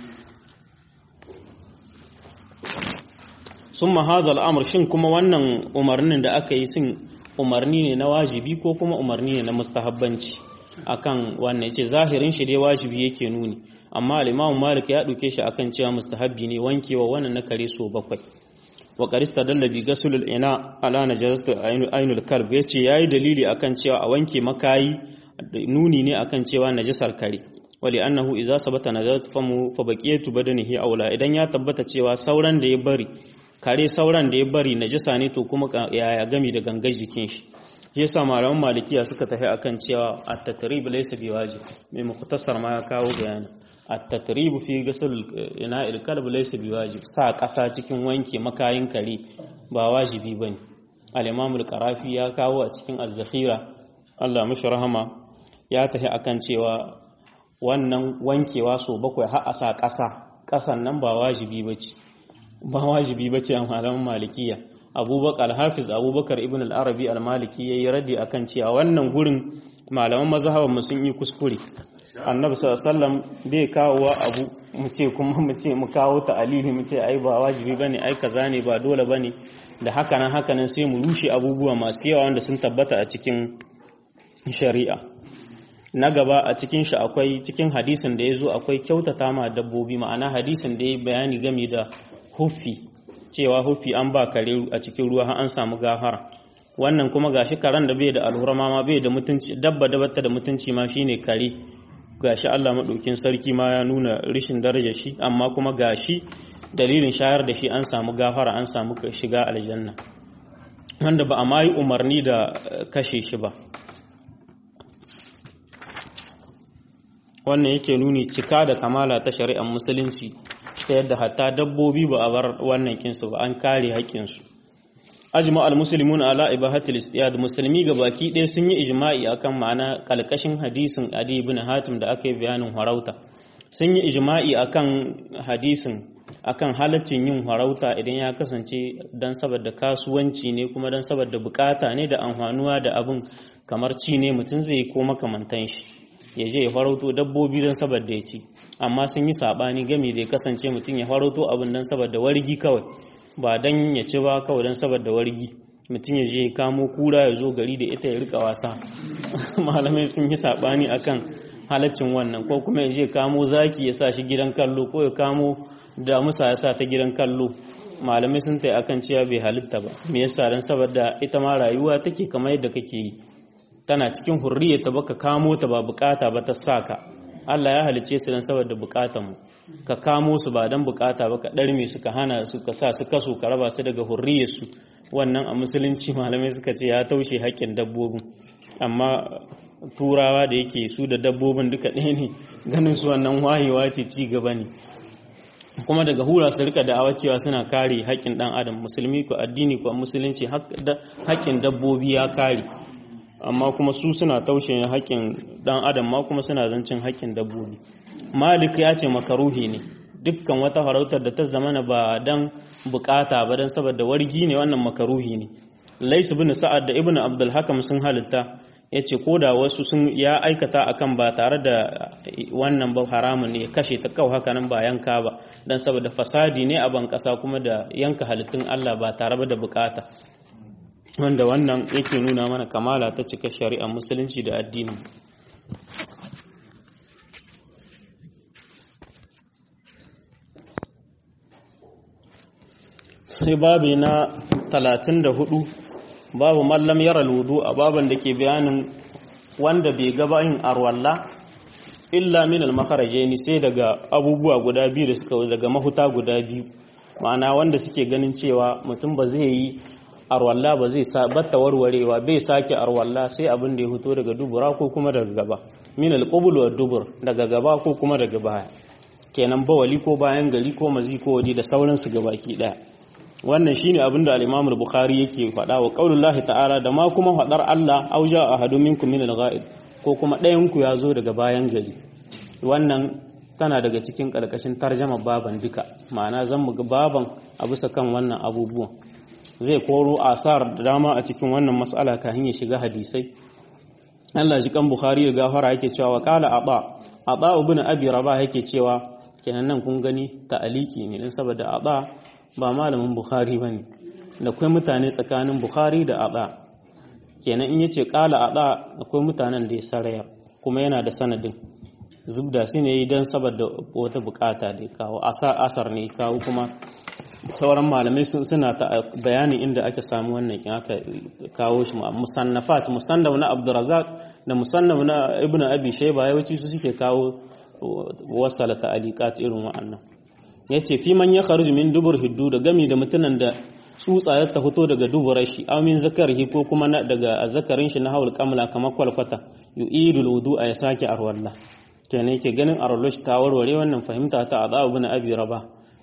sun mahaza al'amur shin kuma wannan umarnin da aka yi sun umarni ne na wajibi ko kuma umarni ne na mustahabbanci akan wannan yace zahirin shi dai wajibi yake nuni amma al-Imam Malik ya duke shi akan cewa mustahabbi ne wankewa wannan na kare so bakwai wa qarista dalla bi gasulul ina ala najasatu ainul kalb yace yayi dalili akan cewa a wanke makayi nuni ne akan cewa najasar kare wali annahu idza sabata najasatu famu fa baqiyatu badanihi aula idan ya tabbata cewa sauran da ya bari kare sauran da ya bari najasa ne to kuma yaya gami da gangar jikin shi yasa malaman malikiya suka tafi akan cewa at-tatrib laysa biwajib mai mukhtasar ma ya kawo bayani at-tatrib fi ghusl ina'il kalb laysa biwajib sa kasa cikin wanke makayin kare ba wajibi bane al-imam al-qarafi ya kawo a cikin az-zakhira Allah mishi rahama ya tafi akan cewa wannan wankewa so bakwai har a sa kasa kasan nan ba wajibi bace ba wajibi bace a malaman malikiya abubakar hafiz abubakar ibn al-arabi al-maliki ya yi raddi akan cewa wannan gurin malaman mazhaban mu sun yi kuskure annabi sallallahu bai kawo wa abu mu ce kuma mu ce mu kawo ta alili mu ce ai ba wajibi bane ai kaza ne ba dole bane da haka nan haka nan sai mu rushe abubuwa masu yawa wanda sun tabbata a cikin shari'a na gaba a cikin shi akwai cikin hadisin da ya zo akwai kyautata ma dabbobi ma'ana hadisin da ya bayani game da huffi cewa hufi an ba kare a cikin ruwa har an samu gafara wannan kuma gashi karen da bai da alhurama ma bai da mutunci dabba da bata da mutunci ma shine kare gashi Allah madaukin sarki ma ya nuna rishin daraja shi amma kuma gashi dalilin shayar da shi an samu gafara an samu shiga aljanna wanda ba a ma yi umarni da kashe shi ba wannan yake nuni cika da kamala ta shari'ar musulunci ta yadda hatta dabbobi ba a bar wannan kinsu ba an kare haƙƙinsu ajma al-muslimun ala ibahatil istiyad musulmi ga baki ɗaya sun yi ijma'i akan ma'ana kalkashin hadisin adi ibn hatim da aka yi bayanin harauta sun yi ijma'i akan hadisin akan halaccin yin harauta idan ya kasance dan saboda kasuwanci ne kuma dan saboda bukata ne da amfanuwa da abin kamar ci ne mutum zai ko makamantan shi ya je ya farauto dabbobi don saboda ya ci amma sun yi saɓani gami da ya kasance mutum ya farauto abin don saboda wargi kawai ba don ya ci ba kawai don saboda wargi mutum ya je ya kamo kura ya zo gari da ita ya rika wasa malamai sun yi saɓani akan halaccin wannan ko kuma ya je kamo zaki ya sa shi gidan kallo ko ya kamo damusa ya sa ta gidan kallo malamai sun ta akan cewa bai halitta ba me yasa don saboda ita ma rayuwa take kamar yadda kake yi tana cikin hurriya ta baka kamo ta ba bukata ba ta saka Allah ya halice su don saboda bukatanmu ka kamo su ba don bukata ba ka ɗarme su ka hana su ka sa su kaso ka raba su daga hurriyarsu wannan a musulunci malamai suka ce ya taushe haƙƙin dabbobin amma turawa da yake su da dabbobin duka ɗaya ne ganin su wannan wayewa ce ci gaba ne kuma daga hura su rika da'awa cewa suna kare haƙƙin ɗan adam musulmi ko addini ko musulunci haƙƙin dabbobi ya kare amma kuma su suna taushe haƙƙin ɗan adam ma kuma suna zancin haƙƙin dabbobi malik ya ce makaruhi ne dukkan wata farautar da ta zamana ba dan bukata ba dan saboda wargi ne wannan makaruhi ne lais bin sa'ad da ibnu abdul hakam sun halitta ya ce ko da wasu sun ya aikata akan ba tare da wannan ba haramun ne ya kashe ta kawai haka nan ba yanka ba dan saboda fasadi ne a ban kasa kuma da yanka halittun Allah ba tare da bukata wanda wannan yake nuna mana kamala ta cika shari'ar musulunci da addini sai babi na 34 babu mallam yara ludu a baban da ke bayanin wanda bai gaba yin arwalla illa min al ni sai daga abubuwa guda biyu da suka daga mahuta guda biyu ma'ana wanda suke ganin cewa mutum ba zai yi arwalla ba zai sa batta warwarewa bai sake arwalla sai abin da ya fito daga dubura ko kuma daga gaba min al-qubul wa dubur daga gaba ko kuma daga baya kenan bawali ko bayan gari ko mazi ko waje da sauransu gabaki daya wannan shine abin da al-Imam al-Bukhari yake faɗa wa qaulullahi ta'ala da ma kuma faɗar Allah auja ahadu minkum min al-ghaid ko kuma ɗayan ku ya zo daga bayan gari wannan tana daga cikin ƙarƙashin tarjama baban duka ma'ana zan mu ga baban a bisa kan wannan abubuwan zai koro asar da dama a cikin wannan mas'ala kafin ya shiga hadisai Allah ji kan Bukhari da gafara yake cewa wa qala aba aba ibn abi rabah yake cewa kenan nan kun gani ta'aliki ne dan saboda aba ba malamin Bukhari bane da akwai mutane tsakanin Bukhari da aba kenan in yace qala aba akwai mutanen da ya sarayar kuma yana da sanadin zubda su ne don saboda wata bukata da kawo asar ne kawo kuma sauran malamai suna ta bayanin inda ake samu wannan kin aka kawo shi musannafat musannaf na Abdurrazzaq da musannaf na Ibn Abi Shayba yawanci su suke kawo wasala ta'aliqat irin wa'annan yace fi man ya kharuju min dubur hiddu da gami da mutunan da tsutsa ya ta fito daga duburar shi aw min zakarihi ko kuma daga azzakarin shi na hawul kamla kamar kwalkwata yu'idul wudu'a ya sake arwalla kenan yake ganin arwalloshi ta warware wannan fahimta ta a ibn abi raba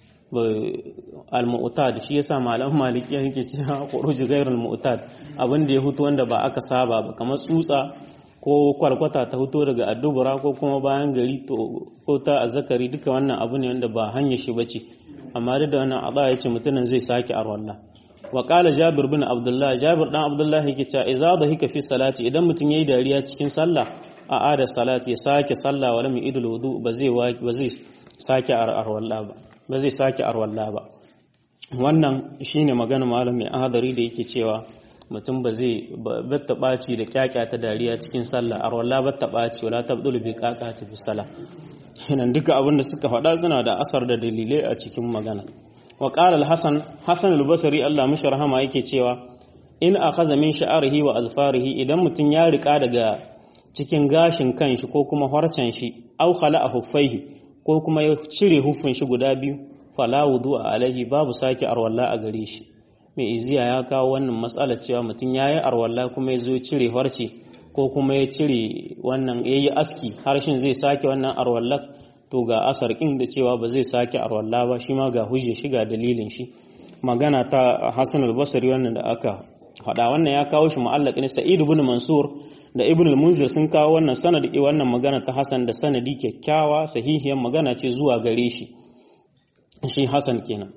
al-mu'tad shi yasa malaman maliki yake cewa khuruj ghayr al-mu'tad abin da ya hutu wanda ba aka saba ba kamar tsutsa ko kwalkwata ta huto daga addubura ko kuma bayan gari to ko ta azzakari duka wannan abu ne wanda ba hanya shi bace amma da wannan aba yace mutumin zai sake arwalla wa qala jabir bin abdullah jabir dan abdullah yake cewa idza dhahika fi salati idan mutum yayi dariya cikin sallah a ada salati ya sake sallah wala min idul wudu ba zai ba zai sake arwalla ba ba zai sake arwalla ba wannan shine magana malam mai ahadari da yake cewa mutum ba zai batta ɓaci da kyakya ta dariya cikin sallah arwalla batta ɓaci wala tabdulu bi kaka ta fi sallah hinan duka abin da suka faɗa suna da asar da dalilai a cikin magana wa qala al-hasan hasan al-basri Allah mishi rahama yake cewa in akhadha min sha'rihi wa azfarihi idan mutum ya rika daga cikin gashin kanshi ko kuma harcen shi aw khala'a huffaihi ko kuma ya cire huffin shi guda biyu fala wudu'a alaihi babu sake arwalla a gare shi mai iziya ya kawo wannan matsala cewa mutum ya yi arwalla kuma ya zo cire harce ko kuma ya cire wannan ya yi aski harshen zai sake wannan arwalla to ga asar ƙin da cewa ba zai sake arwalla ba shi ma ga hujje shi ga dalilin shi magana ta hassan albasari wannan da aka faɗa wannan ya kawo shi mu'allaq ne sa'id ibn mansur da ibn al-munzir sun kawo wannan sanadi wannan magana ta hasan da sanadi kyakkyawa sahihiyar magana ce zuwa gare shi shi hasan kenan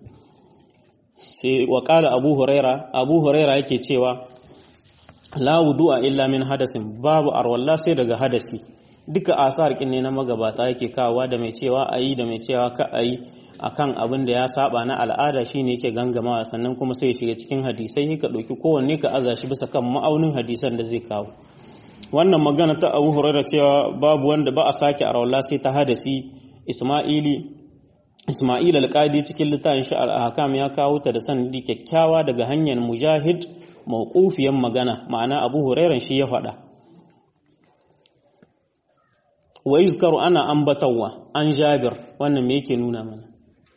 sai wa qala abu huraira abu huraira yake cewa la wudu'a illa min hadasin babu arwalla sai daga hadasi duka asar kin ne na magabata yake kawowa da mai cewa ayi da mai cewa ka ayi akan abin da ya saba na al'ada shine yake gangamawa sannan kuma sai ya shiga cikin hadisai ka dauki kowanne ka aza shi bisa kan ma'aunin hadisan da zai kawo wannan magana ta Abu Hurairah cewa babu wanda ba a sake arwalla sai ta hadasi Isma'ili Isma'il al-Qadi cikin littafin shi al-Ahkam ya kawo ta da sanadi kyakkyawa daga hanyar Mujahid mawqufiyan magana ma'ana Abu Hurairah shi ya faɗa wa yuzkaru ana ambatawa an Jabir wannan me yake nuna mana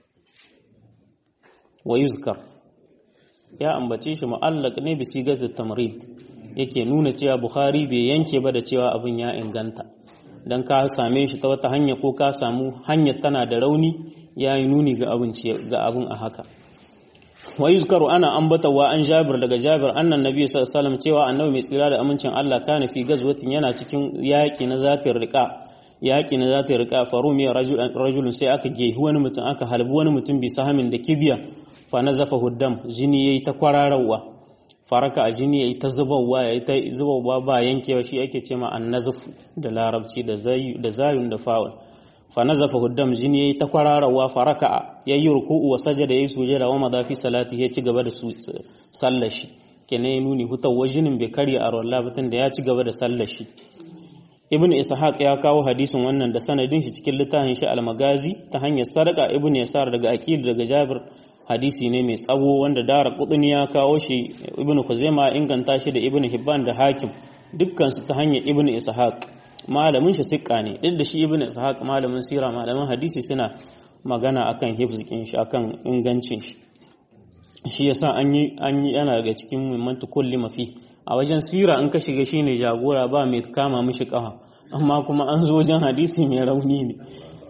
wa yuzkar ya ambace shi mu'allaq ne bi sigatul tamrid yake nuna cewa Bukhari bai yanke ba da cewa abin ya inganta dan ka same shi ta wata hanya ko ka samu hanyar tana da rauni ya yi nuni ga abin ga abin a haka wa yuzkaru ana ambatawa an Jabir daga Jabir annan Nabi sallallahu alaihi wasallam cewa annabi mai tsira da amincin Allah kana fi gazwatin yana cikin yaki na zatir riqa yaki na zatir riqa farumi rajulun sai aka gehi wani mutum aka halbi wani mutum bi sahamin da kibiya fa nazafa huddam jini yayi ta kwararawa faraka a jini yayi ta zubawa yayi ta zubawa ba yankewa shi ake cewa annazaf da larabci da zayu da zayun da fa'ul fa nazafa huddam jini yayi ta kwararawa faraka yayi ruku'u wa sajada yayi sujada wa madafi salati ya ci gaba da sallar shi kenan ya nuni hutawa jinin bai karya a rawar batun da ya ci gaba da sallar shi ibn ishaq ya kawo hadisin wannan da sanadin shi cikin littafin shi al-magazi ta hanyar sadaka ibn yasar daga aqil daga jabir hadisi ne mai tsawo wanda dara kudini ya kawo shi ibn khuzaima inganta shi da ibn hibban da hakim dukkan su ta hanyar ibn ishaq malamin shi sikka ne duk da shi ibn ishaq malamin sira malamin hadisi suna magana akan hifzikin shi akan ingancin shi shi yasa an yi an yi yana daga cikin muhimmanci kulli mafi a wajen sira in ka shiga shine jagora ba mai kama mishi kafa amma kuma an zo wajen hadisi mai rauni ne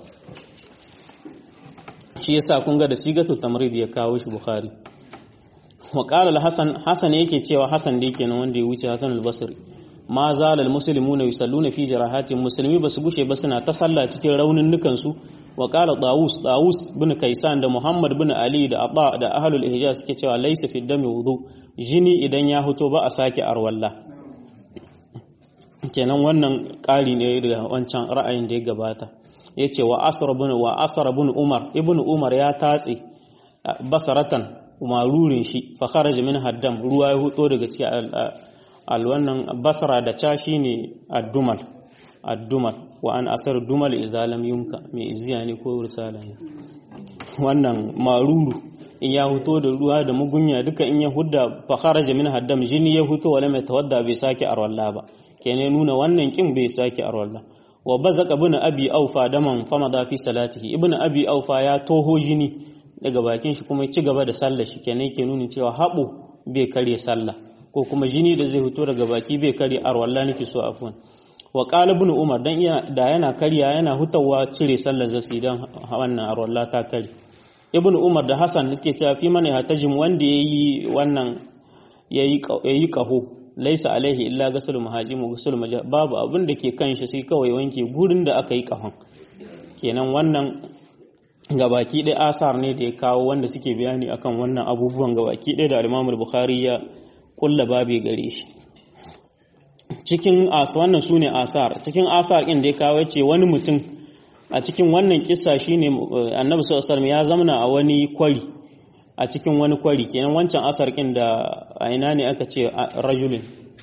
shi yasa kun ga da sigatu tamrid ya kawo shi bukhari wa qala al-hasan hasan yake cewa hasan da yake nan wanda ya wuce hasan al-basri ma zala al-muslimuna yusalluna fi jarahatin muslimi basu gushe ba suna ta sallah cikin raunin nukan su wa qala dawus dawus bin kaisan da muhammad bin ali da aba da ahlul hijaz suke cewa laysa fi dami wudu jini idan ya huto ba a sake arwalla kenan wannan ƙari ne da wancan ra'ayin da ya gabata yace wa asr ibn wa asr ibn umar ibn umar ya tatse basaratan marurin shi fa kharaja min haddam ruwa ya huto daga cikin al wannan basara da ca shine addumal addumal wa an asar dumal izalam yumka mai iziya ne ko risala ne wannan maruru in ya huto da ruwa da mugunya duka in ya hudda fa kharaja min haddam jini ya huto wala mai tawadda bai sake arwalla ba kene nuna wannan kin bai sake arwalla wa bazaka ibn abi aufa daman famada fi salatihi ibn abi aufa ya toho jini daga bakin shi kuma ya ci gaba da sallah shi kenan yake nuna cewa haɓo bai karya sallah ko kuma jini da zai fito daga baki bai karya arwalla nake so afwan wa qala ibn umar dan iya da yana karya yana hutawa cire sallar zasi dan wannan arwalla ta kare ibn umar da hasan suke cewa fi mana hatajim wanda yayi wannan yayi yayi kaho laisa alaihi illa gasul muhajimu gasul majah babu abin da ke kan shi sai kawai wanke gurin da aka yi kahon kenan wannan gabaki ɗaya asar ne da ya kawo wanda suke bayani akan wannan abubuwan gabaki ɗaya da al bukhari ya kulla babe gare shi cikin as wannan sune asar cikin asar ɗin da ya kawo ce wani mutum a cikin wannan kissa shine annabi sallallahu alaihi ya zamana a wani kwari a cikin wani kwari kenan wancan asar ɗin da a ina ne aka ce rajulin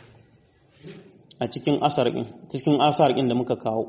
a cikin asar ɗin cikin asar ɗin da muka kawo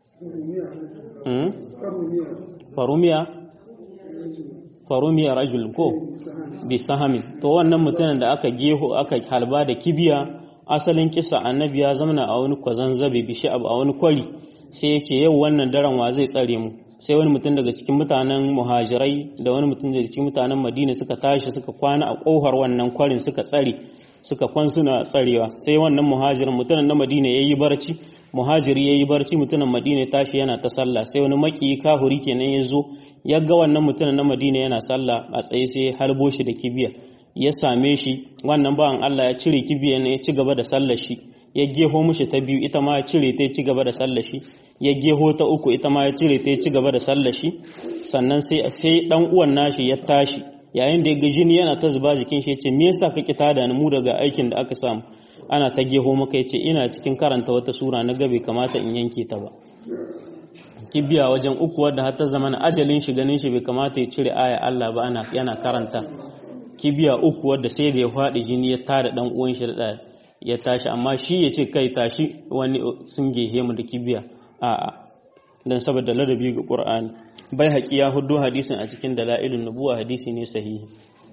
farumiya farumiya rajul ko bi sahamin to wannan mutumin da aka geho aka halba da kibiya asalin kisa annabi ya zamana a wani kwazan zabe bishi a wani kwari sai ya ce yau wannan daren wa zai tsare mu sai wani mutum daga cikin mutanen muhajirai da wani mutum daga cikin mutanen madina suka tashi suka kwana a kohar wannan kwarin suka tsare suka kwan suna tsarewa sai wannan muhajirin mutumin na madina ya yi barci muhajiri ya yi barci mutumin madina tashi yana ta sallah sai wani maki kahuri kenan ya zo ya ga wannan mutumin na madina yana sallah a tsaye sai ya harbo shi da kibiya ya same shi wannan bawan Allah ya cire kibiya ne ya ci gaba da sallar shi ya geho mushi ta biyu ita ma ya cire ta ya ci gaba da sallar shi ya geho ta uku ita ma ya cire ta ya ci gaba da sallar shi sannan sai sai dan uwan nashi ya tashi yayin da ya ga jini yana ta zuba jikin shi ya ce me yasa ka ki tada ni mu daga aikin da aka samu ana ta geho maka ya ce ina cikin karanta wata sura na gabe kamata in yanke ta ba kibiya wajen uku wadda har ta zama na ajalin shi ganin shi bai kamata ya cire aya Allah ba ana yana karanta kibiya uku wadda sai da ya faɗi jini ya tada dan uwan shi da ya tashi amma shi ya ce kai tashi wani sun gehe mu da kibiya a'a dan saboda ladabi ga Qur'ani bai haƙi ya hudu hadisin a cikin dalailun nubuwa hadisi ne sahihi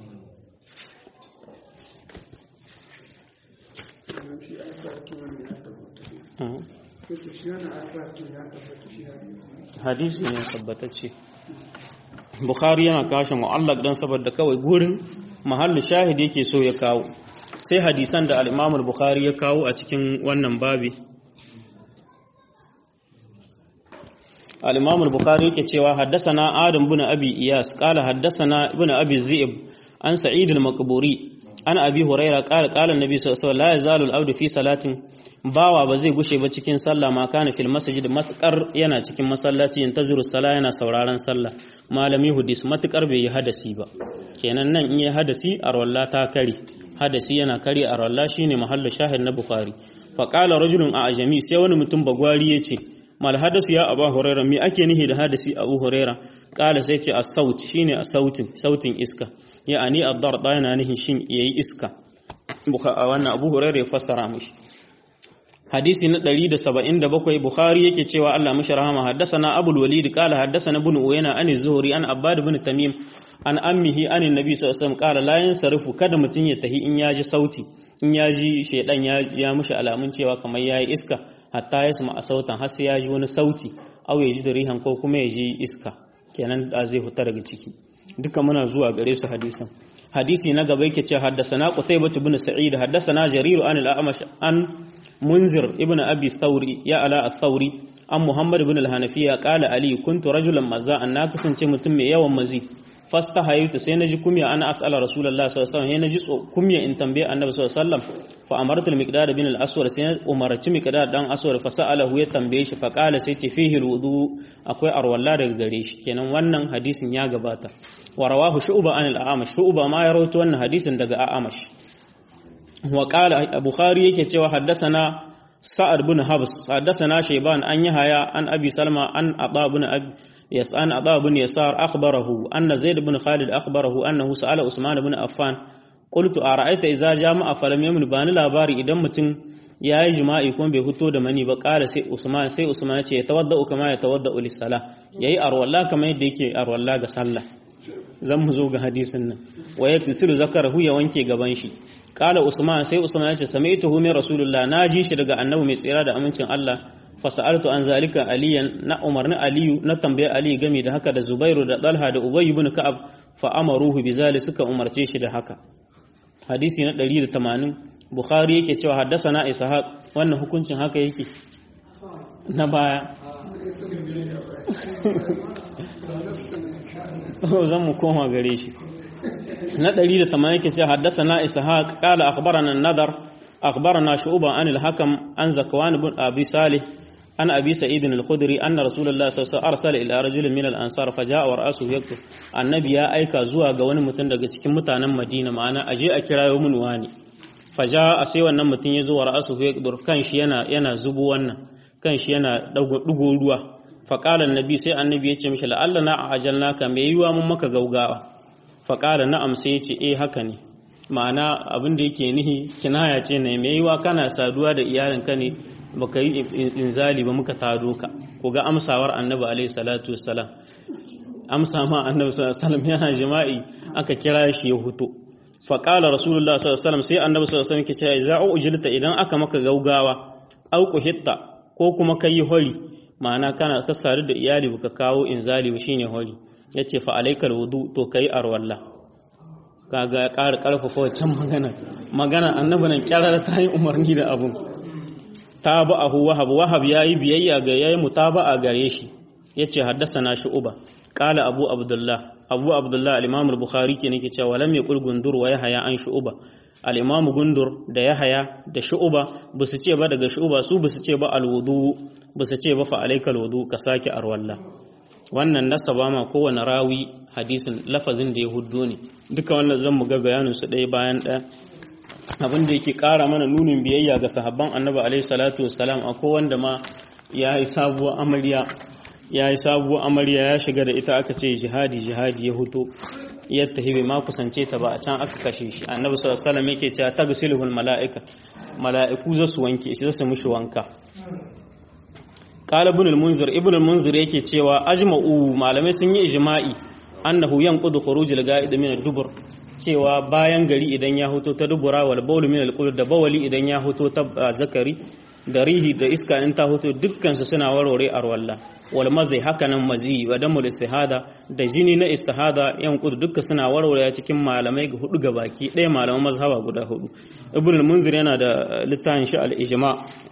hadisi ne tabbatacce bukhari yana kashe mu'allaq dan saboda kawai gurin mahallu shahid yake so ya kawo sai hadisan da al-imam al-bukhari ya kawo a cikin wannan babi al-imam al-bukhari yake cewa haddathana adam ibn abi iyas qala haddathana ibn abi zi'b an sa'id al-maqburi an abi huraira qala qala an-nabi sallallahu alaihi wasallam la yazalu al-abdu fi salatin bawa ba zai gushe ba cikin sallah ma kana fil masjid matkar yana cikin masallaci yantaziru sala yana sauraron sallah malami hudis matkar bai yi hadasi ba kenan nan in yi hadasi arwalla ta kare hadasi yana kare arwalla shine mahallu shahid na bukhari fa qala rajulun a ajami sai wani mutum bagwari yace mal hadasu ya abu huraira me ake nihi da hadasi abu huraira qala sai ce as-saut shine as-sautin sautin iska ya'ani ad-darda yana nihin shin yayi iska wannan abu huraira ya fassara mishi hadisi na 177 bukhari yake cewa Allah mishi rahama haddathana abul walid qala haddathana ibn uyayna an az-zuhri an abbad ibn tamim an ammihi an annabi sallallahu alaihi wasallam qala la yansarifu kada mutun ya tahi in yaji sauti in yaji shedan ya ya mishi alamun cewa kamar yayi iska hatta ya sama sautan har sai yaji wani sauti aw yaji da rihan ko kuma yaji iska kenan da zai huta daga ciki duka muna zuwa gare su hadisan hadisi na gaba yake cewa haddathana qutaybah ibn sa'id haddathana jarir an al-a'mash an munzir ibn abi thawri ya ala al-thawri an muhammad ibn al-hanafiya qala ali kuntu rajulan mazza'an na kasance mutum mai yawan mazi fasta hayatu sai naji kumya ana as'ala rasulullahi sallallahu alaihi wasallam naji kumya in tambaye annabi sallallahu alaihi wasallam fa amartu al-miqdad bin al-aswad sai umarci miqdad dan aswad fa sa'alahu ya tambaye shi fa qala sai ce fihi al-wudu akwai arwalla daga gare shi kenan wannan hadisin ya gabata wa rawahu shu'ba an al-a'mash shu'ba ma ya rawaito wannan hadisin daga a'amash wa qala bukhari yake cewa haddathana sa'ad bin habs haddathana shayban an yahaya an abi salma an aba bin abi يسأل أبا بن يسار أخبره أن زيد بن خالد أخبره أنه سأل عثمان بن عفان قلت أرأيت إذا جامع فلم يمن بان labari idan mutum ya yi jima'i kuma bai fito da mani ba ƙara sai Usman sai Usman ya ce ya tawadda kama ya tawadda ulisala yayi arwalla kamar yadda yake arwalla ga sallah zan mu zo ga hadisin nan wa yaksilu zakarahu ya wanke gaban shi qala Usman sai Usman ya ce sami'tuhu min rasulullah naji shi daga annabi mai tsira da amincin Allah fasa'altu an zalika aliyan na umarni aliyu na tambaye ali game da haka da zubairu da dalha da ubayy ibn ka'ab fa amaruhu bizali suka umarce shi da haka hadisi na 180 bukhari yake cewa haddasana ishaq wannan hukuncin haka yake na baya zan mu koma gare shi na 180 yake cewa haddasana ishaq qala akhbarana an-nadar أخبرنا شعوبا عن الحكم عن زكوان بن أبي صالح عن أبي سعيد الخدري أن رسول الله صلى الله عليه وسلم أرسل إلى رجل من الأنصار فجاء ورأسه يكتب النبي يا أيكا زوا ga wani mutum daga cikin mutanen Madina ma'ana aje a kirayo mun wani faja a sai wannan mutum ya zo wa ra'asuhu yakdur kan shi yana yana zubo wannan kan shi yana dugo ruwa fa qala annabi sai annabi ya ce mishi la'alla na ajalnaka me yiwa mun maka gaugawa fa qala na'am sai ya ce eh haka ne ma'ana abin da yake nihi kinaya ce ne mai yiwa kana saduwa da iyalinka ne baka yi inzali ba muka tado ka ko ga amsawar annabi alaihi salatu wassalam amsa ma annabi sallallahu alaihi wasallam yana jima'i aka kira shi ya huto fa qala rasulullah sallallahu alaihi wasallam sai annabi sallallahu alaihi wasallam ke cewa idza ujilta idan aka maka gaugawa au hitta ko kuma kai hori ma'ana kana ka sadu da iyali baka kawo inzali ba shine hori yace fa alaikal wudu to kai arwalla kaga ya ƙara ƙarfafa wancan magana magana annabi nan kyarar ta yi umarni da abun taba'ahu wahab wahab yayi biyayya ga yayi mutaba'a gare shi yace haddasana shu'ba qala abu abdullah abu abdullah al-imam al-bukhari ke nake cewa lam yaqul gundur wa yahya an shu'ba al-imam gundur da yahya da shu'ba busu ce ba daga shu'ba su busu ce ba al-wudu busu ce ba fa alayka al-wudu ka saki arwalla wannan nasaba ma kowane rawi hadisin lafazin da ya huddo ne duka wannan zan mu ga bayanin su ɗaya bayan ɗaya abin da yake ƙara mana nunin biyayya ga sahabban annabi alaihi salatu wassalam akwai wanda ma ya yi sabuwar amarya ya yi sabuwar amarya ya shiga da ita aka ce jihadi jihadi ya huto ya tafi bai ma kusance ta ba a can aka kashe shi annabi sallallahu alaihi wasallam yake cewa tagsiluhul mala'ika mala'iku za su wanke shi za su mishi wanka qala ibn al-munzir ibn al-munzir yake cewa ajma'u malamai sun yi ijma'i annahu yanqudu khuruj al-ga'id min ad-dubur cewa bayan gari idan ya hoto ta dubura wal bawl min al da bawali idan ya hoto ta zakari da rihi da iska in ta hoto dukkan su suna warware arwalla wal mazai hakanan mazi wa damul istihada da jini na istihada yanqudu dukkan suna warware cikin malamai ga hudu gabaki ɗaya malaman mazhaba guda hudu ibn al-munzir yana da littafin shi al-ijma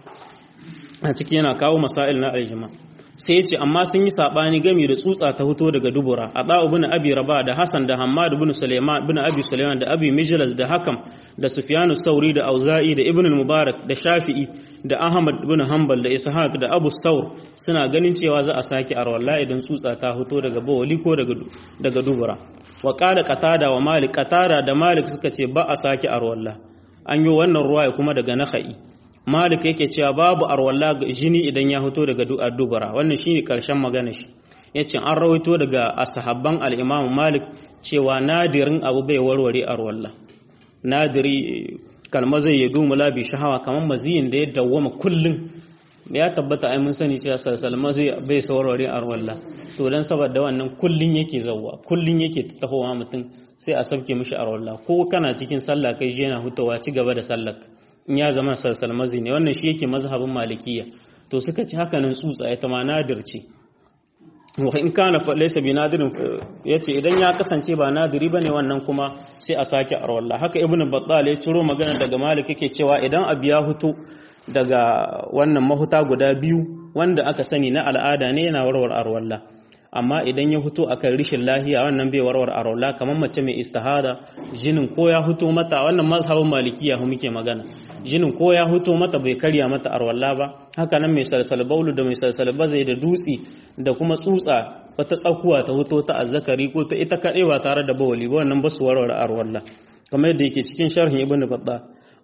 a ciki yana kawo masail na al-ijma sai ce amma sun yi sabani gami da tsutsa ta fito daga dubura a da ibn abi raba da hasan da hammad ibn sulaiman ibn abi sulaiman da abi mijlas da hakam da sufyanu sauri da auza'i da ibn mubarak da shafi'i da ahmad ibn hanbal da ishaq da abu saur suna ganin cewa za a sake arwalla idan tsutsa ta fito daga bawali ko daga daga dubura wa qala qatada wa malik qatada da malik suka ce ba a sake arwalla an yi wannan ruwaya kuma daga nakhai Malik yake cewa babu arwalla jini idan ya fito daga dubara wannan shine karshen magana shi yace an rawaito daga ashabban al-Imam Malik cewa nadirin abu bai warware arwalla nadiri kalma zai yi dumula bi shahawa kamar maziyin da ya dawwama kullun ya tabbata ai mun sani cewa salsal mazi bai saurare arwalla to dan saboda wannan kullun yake zawwa kullun yake tahowa mutum sai a sauke mishi arwalla ko kana cikin sallah kai yana hutawa ci gaba da sallar in ya zama salsalmazi ne wannan shi yake mazhabin malikiya to suka ci haka nan tsutsa ita ma nadir ce wa in kana fa laysa bi nadirin yace idan ya kasance ba nadiri bane wannan kuma sai a sake arwalla haka ibnu battal ya ciro magana daga malik yake cewa idan abu ya hutu daga wannan mahuta guda biyu wanda aka sani na al'ada ne yana warwar arwalla amma idan ya huto akan rishin lahiya wannan bai warwar arwalla kamar mace mai istihada jinin ko ya huto mata wannan mazhabin malikiya hu muke magana jinin ko ya huto mata bai karya mata arwalla ba haka nan mai salsal baulu da mai salsal bazai da dutsi da kuma tsutsa wata tsakuwa ta huto ta azzakari ko ta ita kaɗai ba tare da bawali ba wannan ba su warware arwalla kamar yadda yake cikin sharhin ibn batta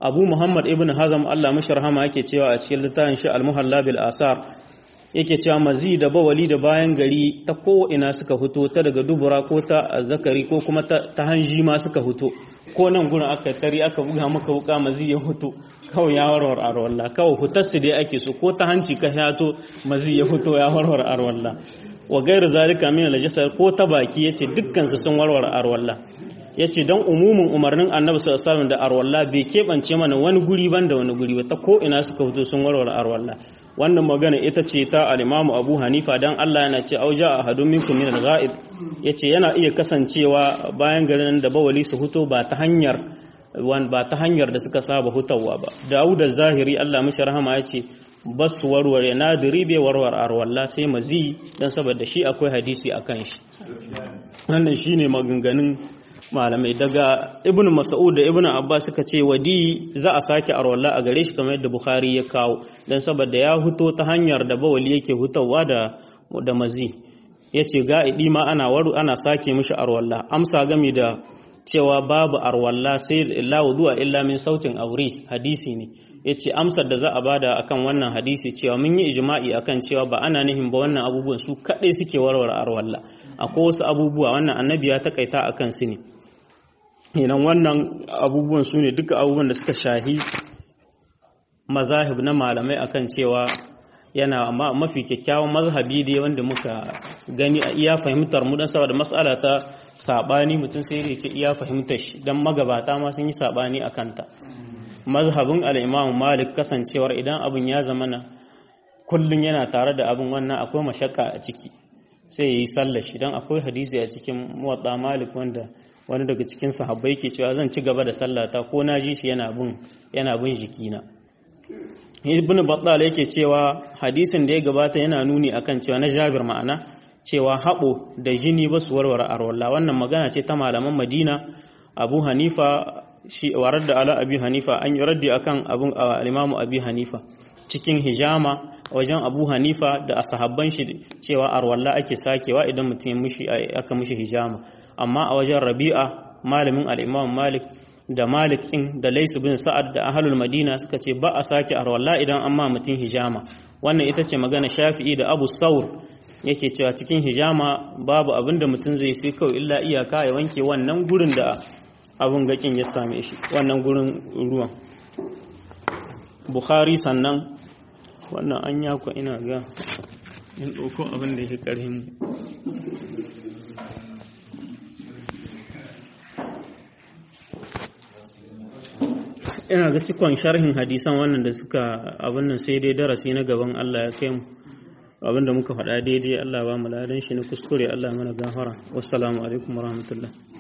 abu muhammad ibn hazam allah mashi rahama yake cewa a cikin littafin shi al-muhalla bil asar yake cewa mazi da bawali da bayan gari ta ko ina suka fito ta daga dubura ko ta zakari ko kuma ta hanji ma suka fito ko nan gurin aka tari aka buga maka wuka mazi ya fito kawai ya warwar arwalla kawai hutarsu dai ake so ko ta hanci ka yato mazi ya fito ya warwar arwalla wa gairu zalika min al ko ta baki yace dukkan su sun warware arwalla yace dan umumin umarnin annabi sallallahu alaihi wasallam da arwalla bai kebance mana wani guri banda wani guri ba ta ko ina suka fito sun warware arwalla wannan magana ita ce ta al-Imam Abu Hanifa dan Allah yana ce auja ahadun minkum min al-ghaib yace yana iya kasancewa bayan garin da bawali su fito ba ta hanyar wan ba ta hanyar da suka saba hutawa ba Dawud az-Zahiri Allah mishi rahama yace bas warware na diribe warwar arwalla sai mazi dan saboda shi akwai hadisi akan shi wannan shine maganganun malamai daga ibn mas'ud da ibn abbas suka ce wadi za a sake arwalla a gare shi kamar yadda bukhari ya kawo dan saboda ya huto ta hanyar da bawali yake hutawa da da mazi yace ga idi ma ana waru ana sake mishi arwalla amsa gami da cewa babu arwalla sai la wudu'a illa min sautin aure hadisi ne yace amsar da za a bada akan wannan hadisi cewa mun yi ijma'i akan cewa ba ana nihin ba wannan abubuwan su kadai suke warware arwalla akwai wasu abubuwa wannan annabi ya takaita akan su ne idan wannan abubuwan su ne duka abubuwan da suka shahi mazahib na malamai akan cewa yana amma mafi kyakkyawan mazhabi dai wanda muka gani a iya fahimtar mu dan saboda mas'ala ta sabani mutum sai ya ce iya fahimtar shi dan magabata ma sun yi sabani akan ta mazhabin al-Imam Malik kasancewar idan abun ya zamana kullun yana tare da abun wannan akwai mashakka a ciki sai yayi sallar shi dan akwai hadisi a cikin muwatta Malik wanda wani daga cikin sahabbai ke cewa zan ci gaba da sallata ko na ji shi yana bin yana bin jikina ibn battal yake cewa hadisin da ya gabata yana nuni akan cewa na jabir ma'ana cewa haɓo da jini ba su warware arwalla wannan magana ce ta malaman madina abu hanifa shi warar da ala abi hanifa an yi raddi akan abun al-imamu abi hanifa cikin hijama wajen abu hanifa da asahabban shi cewa arwalla ake sakewa idan mutum aka mishi hijama amma a wajen rabi'a malamin al-imam malik da malik ɗin da laisu bin sa'ad da ahalul madina suka ce ba a sake arwalla idan an ma mutum hijama wannan ita ce magana shafi'i da abu saur yake cewa cikin hijama babu abin da mutum zai sai kawai illa iyaka ya wanke wannan gurin da abin gakin ya same shi wannan gurin ruwan bukhari sannan wannan an yakwa ina ga in ɗauko abin da ya ƙarhin ina ga cikon sharhin hadisan wannan da suka abin nan sai dai darasi na gaban Allah ya kai mu abin da muka faɗa daidai Allah ba mu ladan shi na kuskure Allah mana gafara wassalamu alaikum warahmatullahi